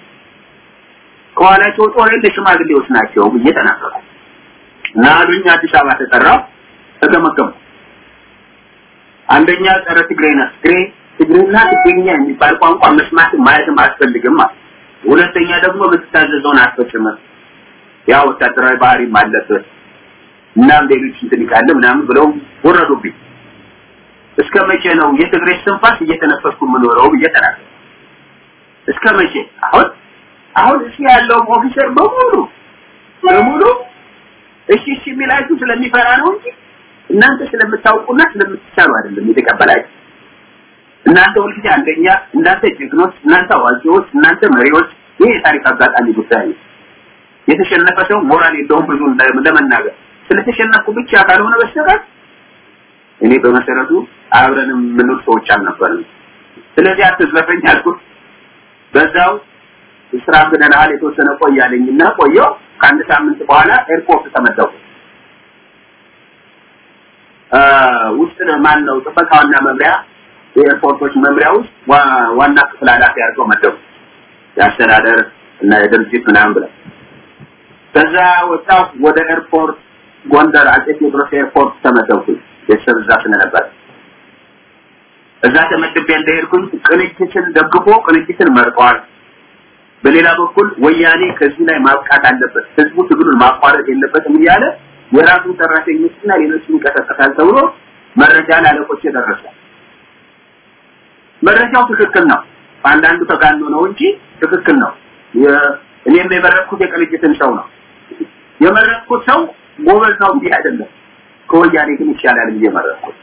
ከኋላቸው ጦር የለ ሽማግሌዎች ናቸው ብዬ ተናገርኩ እና አሉኝ። አዲስ አበባ ተጠራው፣ ተገመገሙ። አንደኛ ጸረ ትግሬ ነህ፣ ትግሬ ትግሬና ትግርኛ የሚባል ቋንቋ መስማት ማለትም አያስፈልግም ማለት። ሁለተኛ ደግሞ የምትታዘዘውን አትፈጽምም፣ ያ ወታደራዊ ባህሪም አለበት እናም ሌሎች እንትን ይቃለ ምናምን ብለው ወረዱብኝ። እስከ መቼ ነው የትግሬ ስንፋስ እየተነፈስኩ የምኖረው ብዬ ተናገርኩ። እስከ መቼ? አሁን አሁን እዚህ ያለው ኦፊሰር በሙሉ በሙሉ እሺ እሺ የሚላችሁ ስለሚፈራ ነው እንጂ እናንተ ስለምታውቁና ስለምትቻሉ አይደለም የተቀበላችሁ። እናንተ ሁልጊዜ አንደኛ፣ እናንተ ጀግኖች፣ እናንተ አዋቂዎች፣ እናንተ መሪዎች። ይህ የታሪክ አጋጣሚ ጉዳይ ነው። የተሸነፈ ሰው ሞራል የለውም ብዙ ለመናገር ስለተሸነፍኩ ብቻ ካልሆነ በስተቀር እኔ በመሰረቱ አብረን የምንውል ሰዎች አልነበርንም። ስለዚህ አትዝለፈኝ አልኩት። በዛው ስራ ብለናል የተወሰነ ቆያለኝና ቆየው። ከአንድ ሳምንት በኋላ ኤርፖርት ተመደቡ። ውስጥ ማን ነው ጥበቃውና መምሪያ የኤርፖርቶች መምሪያ ውስጥ ዋና ክፍል ኃላፊ አድርገው መደቡ። የአስተዳደር እና የድርጅት ምናምን ብለው ከዛ ወጣሁ ወደ ኤርፖርት ጎንደር አጼ ቴዎድሮስ ኤርፖርት ተመደብኩኝ። ቤተሰብ እዛ ስለነበር እዛ ተመድቤ እንደሄድኩኝ ቅንጅትን ደግፎ ቅንጅትን መርጠዋል። በሌላ በኩል ወያኔ ከዚህ ላይ ማብቃት አለበት፣ ህዝቡ ትግሉን ማቋረጥ የለበትም እያለ የራሱን ሰራተኞችና ሌሎችን ይቀሰቀሳል ተብሎ መረጃ ለአለቆች ደረሰ። መረጃው ትክክል ነው። አንዳንዱ ተጋኖ ነው እንጂ ትክክል ነው። እኔም የመረጥኩት የቅንጅትን ሰው ነው። የመረጥኩት ሰው ጎበዝ ነው እንዲህ አይደለም። ከወያኔ ግን ይሻላል ብዬ መረጥኩት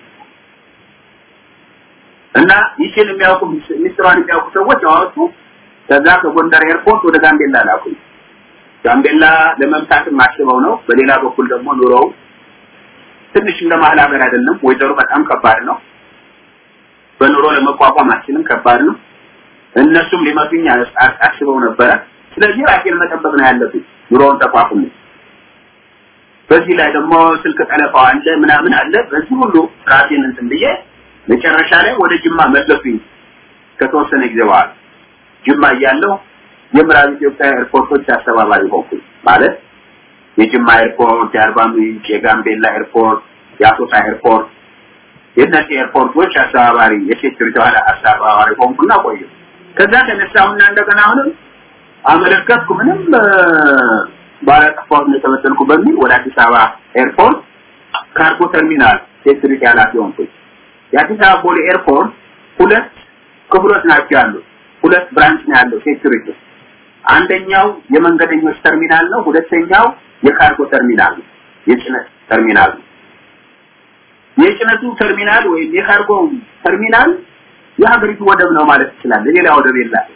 እና ይችን የሚያውቁ ሚስጥሯን የሚያውቁ ሰዎች አወጡ። ከዛ ከጎንደር ኤርፖርት ወደ ጋምቤላ ላኩኝ። ጋምቤላ ለመምታትም አስበው ነው። በሌላ በኩል ደግሞ ኑሮው ትንሽ እንደ መሀል ሀገር አይደለም። ወይዘሮ በጣም ከባድ ነው። በኑሮ ለመቋቋም አችልም ከባድ ነው። እነሱም ሊመቱኝ አስበው ነበረ። ስለዚህ ራሴን መጠበቅ ነው ያለብኝ ኑሮውን ተቋቁሜ። በዚህ ላይ ደግሞ ስልክ ጠለፋው አለ ምናምን አለ። በዚህ ሁሉ ራሴን እንትን ብዬ መጨረሻ ላይ ወደ ጅማ መለሱኝ። ከተወሰነ ጊዜ በኋላ ጅማ እያለሁ የምዕራብ ኢትዮጵያ ኤርፖርቶች አስተባባሪ ሆንኩኝ። ማለት የጅማ ኤርፖርት፣ የአርባ ምንጭ፣ የጋምቤላ ኤርፖርት፣ የአሶሳ ኤርፖርት የእነዚህ ኤርፖርቶች አስተባባሪ የሴኩሪቲ ኋላ አስተባባሪ ሆንኩና ቆየሁ። ከዛ ተነሳሁና እንደገና አሁንም አመለከትኩ። ምንም ባለጠፋሁት ነው የተበደልኩ በሚል ወደ አዲስ አበባ ኤርፖርት ካርጎ ተርሚናል ሴኩሪቲ ኃላፊ ሆንኩኝ። የአዲስ አበባ ቦሌ ኤርፖርት ሁለት ክፍሎች ናቸው ያሉት። ሁለት ብራንች ነው ያለው ሴኩሪቲ። አንደኛው የመንገደኞች ተርሚናል ነው፣ ሁለተኛው የካርጎ ተርሚናል ነው፣ የጭነት ተርሚናል ነው። የጭነቱ ተርሚናል ወይም የካርጎ ተርሚናል የሀገሪቱ ወደብ ነው ማለት ይችላል። ሌላ ወደብ የለም።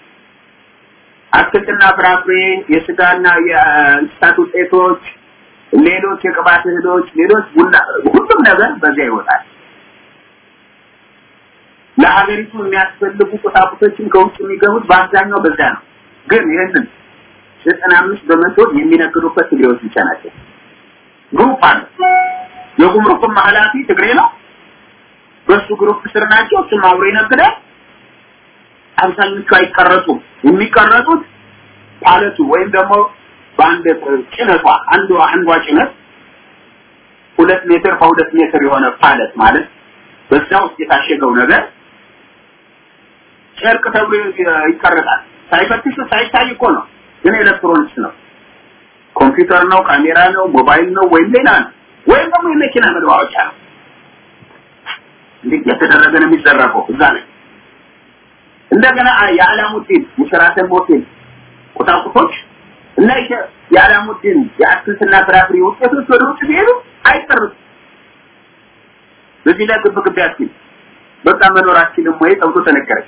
አትክልትና ፍራፍሬ፣ የስጋና የእንስሳት ውጤቶች፣ ሌሎች የቅባት እህሎች፣ ሌሎች ቡና፣ ሁሉም ነገር በዚያ ይወጣል። ለሀገሪቱ የሚያስፈልጉ ቁሳቁሶችን ከውጭ የሚገቡት በአብዛኛው በዛ ነው። ግን ይህንን ዘጠና አምስት በመቶ የሚነግዱበት ትግሬዎች ብቻ ናቸው። ግሩፕ አለ። የጉምሩክም ኃላፊ ትግሬ ነው። በሱ ግሩፕ ስር ናቸው። እሱም አብሮ ይነግዳል። አብዛኞቹ አይቀረጡም። የሚቀረጡት ፓለቱ ወይም ደግሞ በአንድ ጭነቷ አንዷ አንዷ ጭነት ሁለት ሜትር በሁለት ሜትር የሆነ ፓለት ማለት በዛ ውስጥ የታሸገው ነገር ጨርቅ ተብሎ ይቀረጣል። ሳይፈትሹ ሳይታይ እኮ ነው፣ ግን ኤሌክትሮኒክስ ነው። ኮምፒውተር ነው፣ ካሜራ ነው፣ ሞባይል ነው ወይም ሌላ ነው፣ ወይም ደግሞ የመኪና መለዋወጫ ነው። እንዴት የተደረገ ነው የሚዘረፈው እዛ ላይ እንደገና የአላሙዲን የሸራተን ሆቴል ቁሳቁሶች እና የአላሙዲን የአትክልትና ፍራፍሬ ውጤቶች ወደ ውጭ ሲሄዱ አይቀርም። በዚህ ላይ ግብ ግብ ያስኪል በቃ መኖራችንም ወይ ተብሎ ተነገረ።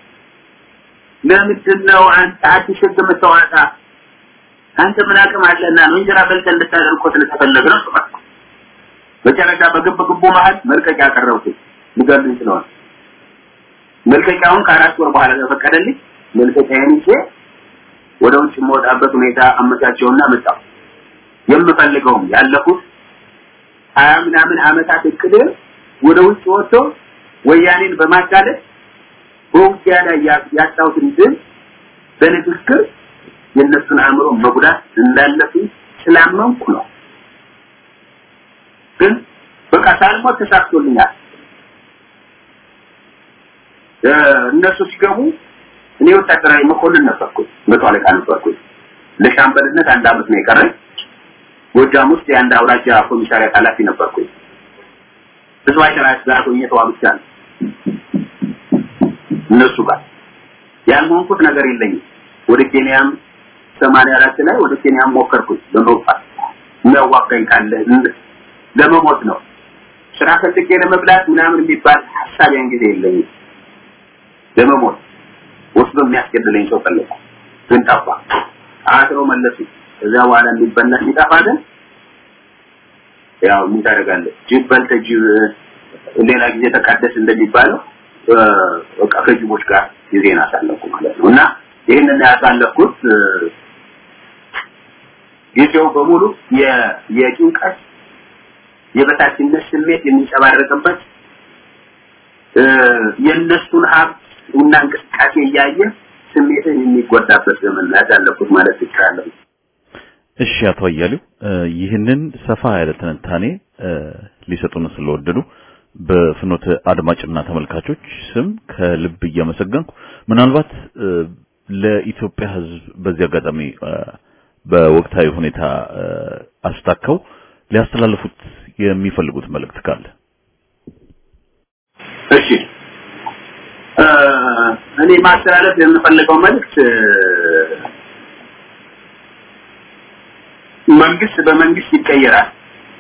ለምንድን ነው አንተ አዲስ ህግ የምታወጣ? አንተ ምን አቅም አለና ነው እንጀራ በልተን እንድታደርግ እኮ ስለተፈለገ ነው ተባልኩ። መጨረሻ በግብ ግቡ መሀል መልቀቂያ ያቀረብኩት ሊገሉኝ ስለሆነ መልቀቂያውን ከአራት ወር በኋላ ተፈቀደልኝ። መልቀቂያዬን ይዤ ወደ ውጭ የምወጣበት ሁኔታ አመቻቸውና መጣሁ። የምፈልገውም ያለፉት ሀያ ምናምን አመታት እቅድ ወደ ውጭ ወጥቶ ወያኔን በማጋለጥ በውጊያ ላይ ያጣሁትን ድል በንግግር የእነሱን አእምሮ መጉዳት እንዳለብኝ ስላመንኩ ነው። ግን በቃ ሳልሞት ተሳክቶልኛል። እነሱ ሲገቡ እኔ ወታደራዊ መኮንን ነበርኩኝ፣ መቶ አለቃ ነበርኩኝ። ለሻምበልነት አንድ አመት ነው የቀረኝ። ጎጃም ውስጥ የአንድ አውራጃ ኮሚሳሪያት ኃላፊ ነበርኩኝ። ብዙ አይተራት ጋር ሆኜ ተዋግቻለሁ። እነሱ ጋር ያልሆንኩት ነገር የለኝም። ወደ ኬንያም ሰማንያ አራት ላይ ወደ ኬንያም ሞከርኩኝ ለመውጣት የሚያዋጋኝ ካለ ለመሞት ነው። ስራ ፈልጌ ለመብላት ምናምን የሚባል ሀሳብ ያን ጊዜ የለኝም። ለመሞት ወስዶ የሚያስገድለኝ ሰው ፈለኩ፣ ግን ጠፋ። አስረው መለሱ። ከዚያ በኋላ የሚበላ ሲጠፋ ግን ያው ምን ታደርጋለህ? ጅብ በልተህ ጅብ ሌላ ጊዜ ተቃደስ እንደሚባለው በቃ ከጅቦች ጋር ጊዜን አሳለፍኩ ማለት ነው። እና ይህንን ያሳለፍኩት ጊዜው በሙሉ የጭንቀት የበታችነት ስሜት የሚንጸባረቅበት የእነሱን ሀብት እና እንቅስቃሴ እያየ ስሜትን የሚጎዳበት ዘመን ላይ ያለፉት ማለት ይቻላል። እሺ አቶ አያሌው ይህንን ሰፋ ያለ ትንታኔ ሊሰጡን ስለወደዱ በፍኖተ አድማጭና ተመልካቾች ስም ከልብ እያመሰገንኩ ምናልባት ለኢትዮጵያ ሕዝብ በዚህ አጋጣሚ በወቅታዊ ሁኔታ አስታከው ሊያስተላልፉት የሚፈልጉት መልእክት ካለ እሺ እኔ ማስተላለፍ የምፈልገው መልእክት መንግስት በመንግስት ይቀየራል፣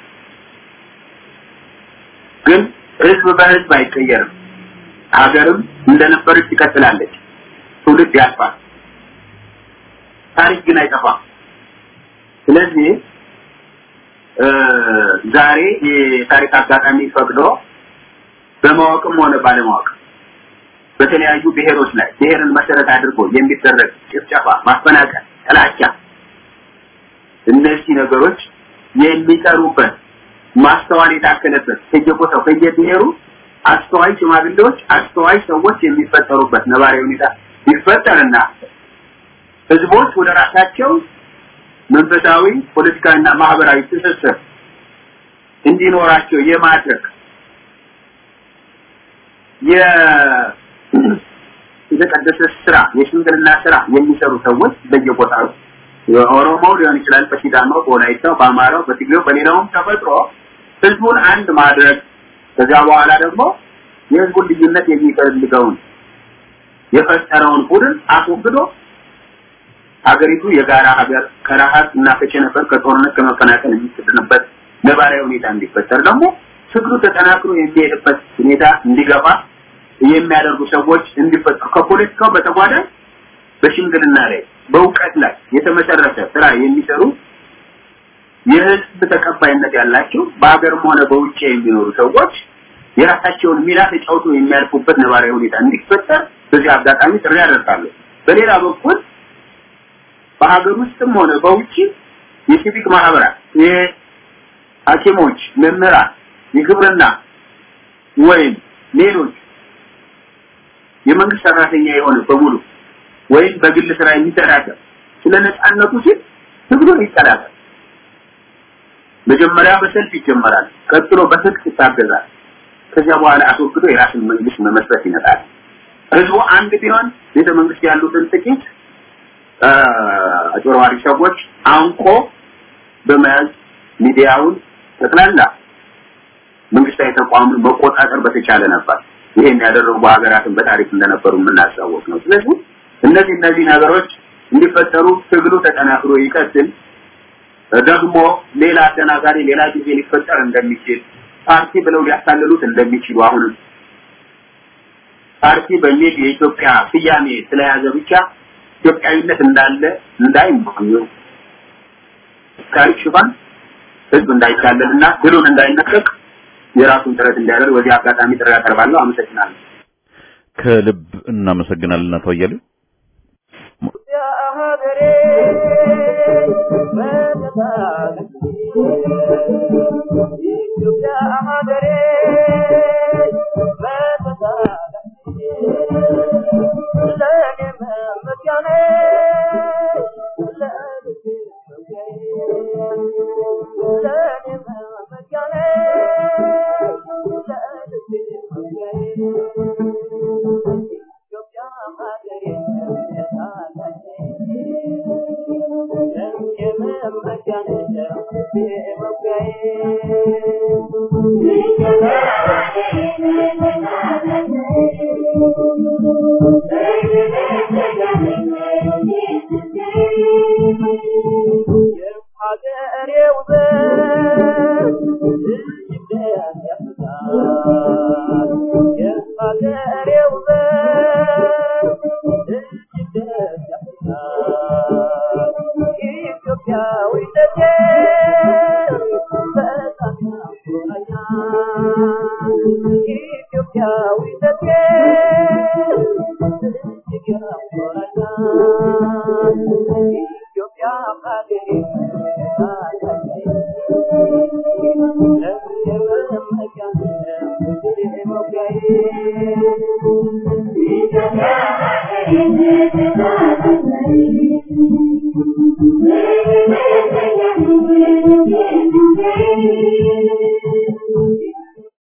ግን ህዝብ በህዝብ አይቀየርም። ሀገርም እንደነበረች ትቀጥላለች። ትውልድ ያልፋል፣ ታሪክ ግን አይጠፋም። ስለዚህ ዛሬ የታሪክ አጋጣሚ ፈቅዶ በማወቅም ሆነ ባለማወቅ በተለያዩ ብሔሮች ላይ ብሔርን መሰረት አድርጎ የሚደረግ ጭፍጨፋ፣ ማፈናቀል፣ ጥላቻ እነዚህ ነገሮች የሚጠሩበት ማስተዋል የታከለበት ከየቦታው ከየብሔሩ አስተዋይ ሽማግሌዎች፣ አስተዋይ ሰዎች የሚፈጠሩበት ነባራዊ ሁኔታ ይፈጠርና ህዝቦች ወደ ራሳቸው መንፈሳዊ፣ ፖለቲካዊና ማህበራዊ ትስስር እንዲኖራቸው የማድረግ የተቀደሰ ስራ የሽምግልና ስራ የሚሰሩ ሰዎች በየቦታው የኦሮሞው ሊሆን ይችላል፣ በሲዳማው፣ በወላይታው፣ በአማራው፣ በትግሬው፣ በሌላውም ተፈጥሮ ህዝቡን አንድ ማድረግ ከዚያ በኋላ ደግሞ የህዝቡን ልዩነት የሚፈልገውን የፈጠረውን ቡድን አስወግዶ ሀገሪቱ የጋራ ሀገር ከረሃብ እና ከቸነፈር ከጦርነት ከመፈናቀል የሚትድንበት ነባራዊ ሁኔታ እንዲፈጠር ደግሞ ትግሉ ተጠናክሮ የሚሄድበት ሁኔታ እንዲገፋ የሚያደርጉ ሰዎች እንዲፈጠሩ ከፖለቲካው በተጓዳኝ በሽምግልና ላይ በእውቀት ላይ የተመሰረተ ስራ የሚሰሩ የህዝብ ተቀባይነት ያላቸው በሀገርም ሆነ በውጭ የሚኖሩ ሰዎች የራሳቸውን ሚና ተጫውቶ የሚያልፉበት ነባራዊ ሁኔታ እንዲፈጠር በዚህ አጋጣሚ ጥሪ ያደርጋለሁ። በሌላ በኩል በሀገር ውስጥም ሆነ በውጭ የሲቪክ ማህበራት፣ የሐኪሞች፣ መምህራን፣ የግብርና ወይም ሌሎች የመንግስት ሰራተኛ የሆነ በሙሉ ወይም በግል ስራ የሚተዳደር ስለ ነፃነቱ ሲል ትግሉን ይቀላቀል። መጀመሪያ በሰልፍ ይጀመራል፣ ቀጥሎ በትጥቅ ይታገዛል። ከዚያ በኋላ አስወግዶ የራስን መንግስት መመስረት ይመጣል። ህዝቡ አንድ ቢሆን ቤተ መንግስት ያሉትን ጥቂት አጭበርባሪ ሰዎች አንቆ በመያዝ ሚዲያውን ጠቅላላ መንግስታዊ ተቋሙን መቆጣጠር በተቻለ ነበር። ይሄን ያደረጉ ሀገራትን በታሪክ እንደነበሩ የምናስታወቅ ነው። ስለዚህ እነዚህ እነዚህ ነገሮች እንዲፈጠሩ ትግሉ ተጠናክሮ ይቀጥል። ደግሞ ሌላ አደናጋሪ ሌላ ጊዜ ሊፈጠር እንደሚችል ፓርቲ ብለው ሊያታልሉት እንደሚችሉ አሁንም ፓርቲ በሚል የኢትዮጵያ ስያሜ ስለያዘ ብቻ ኢትዮጵያዊነት እንዳለ እንዳይማኙ ታሪክ ሽፋን ህዝብ እንዳይታለልና ድሉን እንዳይነጠቅ የራሱን ጥረት እንዲያደርግ በዚህ አጋጣሚ ጥሪ ያቀርባለሁ። አመሰግናለሁ። ከልብ እናመሰግናለን አቶ አያሌው። Thank you.